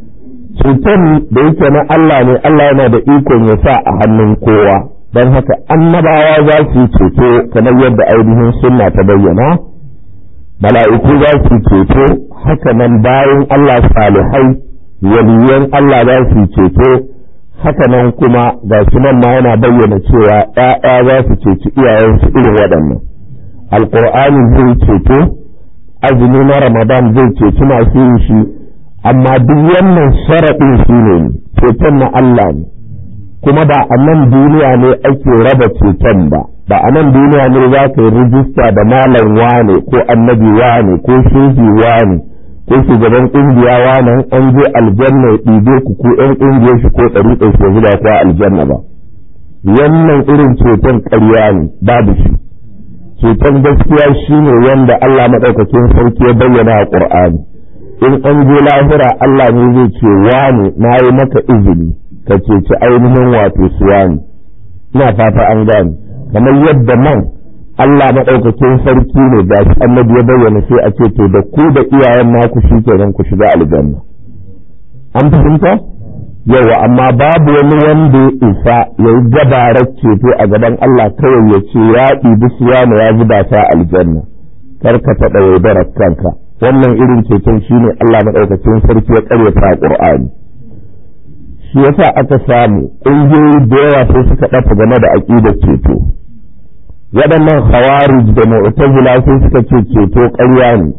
ceton da yake na Allah ne Allah yana da ikon ya sa a hannun kowa don haka annabawa za su ceto kamar yadda ainihin sunna ta bayyana mala'iku za su ceto haka nan bayan Allah salihai waliyan Allah za su ceto haka nan kuma ga shi nan ma yana bayyana cewa ‘ya'ya za su ceci iyayensu irin waɗannan alƙur'ani zai ceto azumi na ramadan zai ceci masu yin shi amma duk wannan sharaɗin shi ne ceton na Allah ne kuma ba a nan duniya ne ake raba ceton ba ba a nan duniya ne za ka yi rijista da malam wane ko annabi wane ko shehi wane ko shugaban kungiya wannan an je aljanna ya ɗibe ku ko ƴan ƙungiyar shi ko ɗariƙar shi zuba ko aljanna ba wannan irin ceton ƙarya ne babu shi ceton gaskiya shine wanda Allah maɗaukakin sarki ya bayyana a Qur'ani in an je lahira Allah ne zai ce wani na yi maka izini ka ceci ainihin wato suwani ina fata an gane kamar yadda nan Allah maɗaukakin sarki ne da shi annabi ya bayyana sai a ce to da ku da iyayen naku shi kenan ku shiga aljanna an fahimta yawa amma babu wani wanda ya isa ya yi gabarar ceto a gaban Allah kawai ya ce ya ɗibi suwana ya zuba ta aljanna kar ka taɓa yaudarar kanka wannan irin ceton shine Allah maɗaukakin sarki ya ƙaryata a ƙur'ani shi yasa aka samu ƙungiyoyi da yawa sai suka ɗafa game da aƙidar ceto waɗannan khawarij da mu'tazila sai suka ce ceto ƙarya ne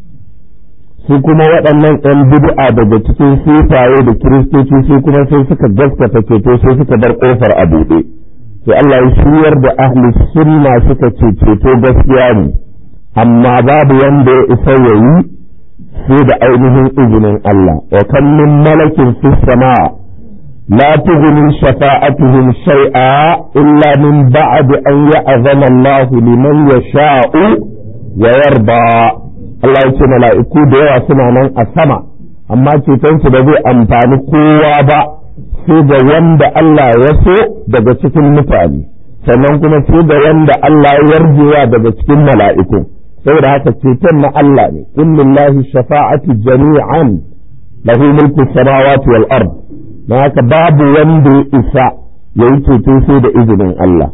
su kuma waɗannan ‘yan bid'a daga cikin sufaye da kiristoci su kuma sai suka gaskata ceto sai suka bar ƙofar a buɗe sai Allah ya shiryar da ahli sunna suka ce ceto gaskiya ne amma babu wanda ya isa ya yi sai da ainihin izinin Allah wa kan min malakin fi sama la tughni shafa'atuhum shay'a illa min ba'd an ya'zana Allah liman yasha'u wa yarda Allah ya ce mala'iku da yawa suna nan a sama amma cetonsu da zai amfani kowa ba sai da wanda Allah ya so daga cikin mutane sannan kuma sai da wanda Allah ya yarjewa daga cikin mala'iku saboda haka ceton na Allah ne kullillahi shafa'atu jami'an lahu mulku samawati wal ard don haka babu wanda ya isa yayi ceto sai da izinin Allah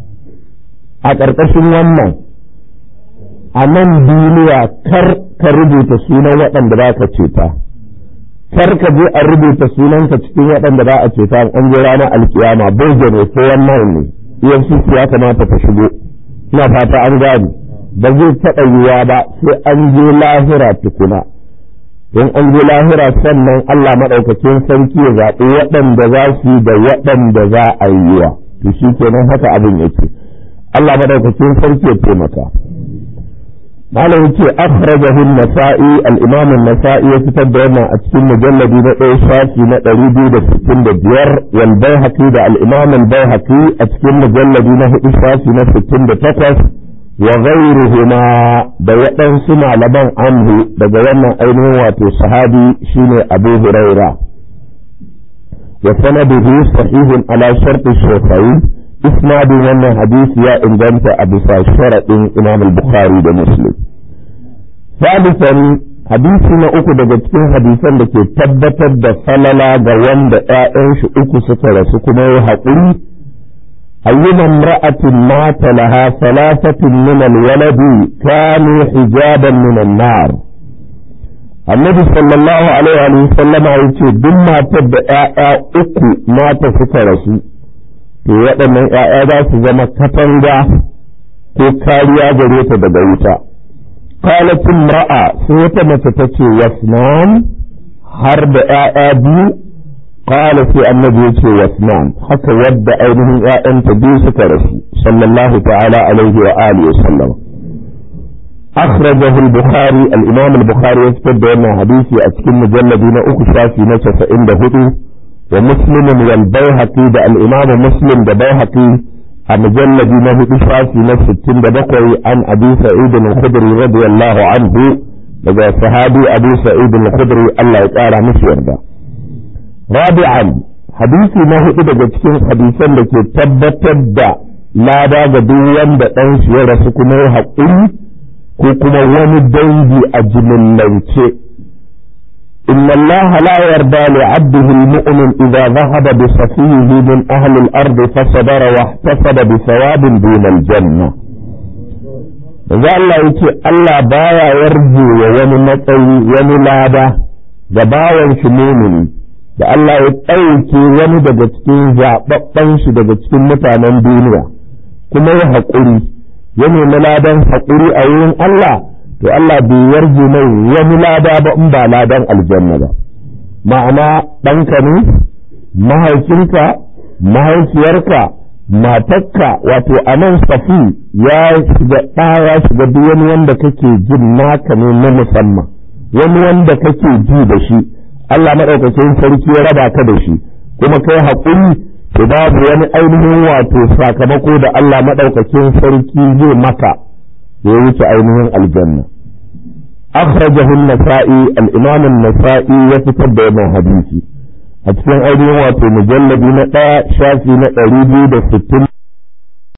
a ƙarƙashin wannan a nan duniya kar ka rubuta sunan waɗanda za ka ceta kar ka je a rubuta sunanka cikin waɗanda za a ceta an je ranar alkiyama boge ne ko wannan ne efcc ya kamata ta shigo ina fata an gani ba zai taɓa yiwa ba sai an je lahira tukuna don an je lahira sannan Allah maɗaukakin sarki ya zaɓi waɗanda za su yi da waɗanda za a yi wa to shi kenan haka abin yake Allah maɗaukakin sarki ya taimaka malam yake akhrajahu an-nasa'i al-imam an-nasa'i ya fitar da wannan a cikin mujalladi na ɗaya shafi na 265 wal bayhaqi da al-imam al-bayhaqi a cikin mujalladi na hudu shafi na 68 wa ghayruhuma da waɗansu malaman anhu daga wannan ainihin wato sahabi shine Abu Huraira wa sanaduhu sahihun ala shartu shaykhain isnadin wannan hadisi ya inganta a bisa sharaɗin imam al-bukhari da muslim salisan hadisi na uku daga cikin hadisan da ke tabbatar da falala ga wanda ‘ya'yan shi uku suka rasu kuma ya haƙuri ayyuma imra'atin mata laha salasatin min al-waladi kanu hijaban min an-nar annabi sallallahu alaihi wa sallama yace duk matar da ‘ya'ya uku mata suka rasu to waɗannan ‘ya'ya za su zama katanga ko kariya gare ta daga wuta. Kalatin ra'a sai wata mace ta ce wasnan har da ‘ya'ya biyu, kala sai annabi ya ce wasnan haka wadda ainihin ‘ya'yanta biyu suka rasu, sallallahu ta'ala alaihi wa alihi wa sallam. أخرجه البخاري الإمام البخاري يكتب بأن حديثي أتكلم مجلد أكو شافي نشف عند هدو ومسلم والبيهقي ده الإمام مسلم ده بيهقي المجلد نهي إشافي نفس التن بقوي عن أبي سعيد الخدري رضي الله عنه daga sahabi Abu Sa'id al-Khudri Allah ya ƙara mishi yarda rabi'an hadisi na hudu daga cikin hadisan da ke tabbatar da lada ga duk wanda ɗan shi ya rasu kuma ya haƙuri ko kuma wani dangi a jimillance إن الله لا يرضى لعبده المؤمن إذا ذهب بصفيه من أهل الأرض فصبر واحتسب بثواب دون الجنة Za Allah yake Allah baya yarje wa wani matsayi wani lada da bawan shi mumini da Allah ya ɗauke wani daga cikin zaɓaɓɓen shi daga cikin mutanen duniya kuma ya haƙuri ya nemi ladan haƙuri a wurin Allah to Allah bai yarje mai wani lada ba in ba ladan aljanna ba ma'ana ɗanka ne mahaifinka mahaifiyarka matakka wato a nan safi ya shiga ɗaya shiga duk wani wanda kake jin naka ne na musamman wani wanda kake ji da shi Allah maɗaukakin sarki ya raba ka da shi kuma kai haƙuri to babu wani ainihin wato sakamako da Allah maɗaukakin sarki zai maka da ya wuce ainihin aljanna akhrajahu an-nasa'i al-imam an-nasa'i ya fitar da wannan hadisi a cikin ainihin wato mujalladi na ɗaya shafi na ɗari biyu da sittin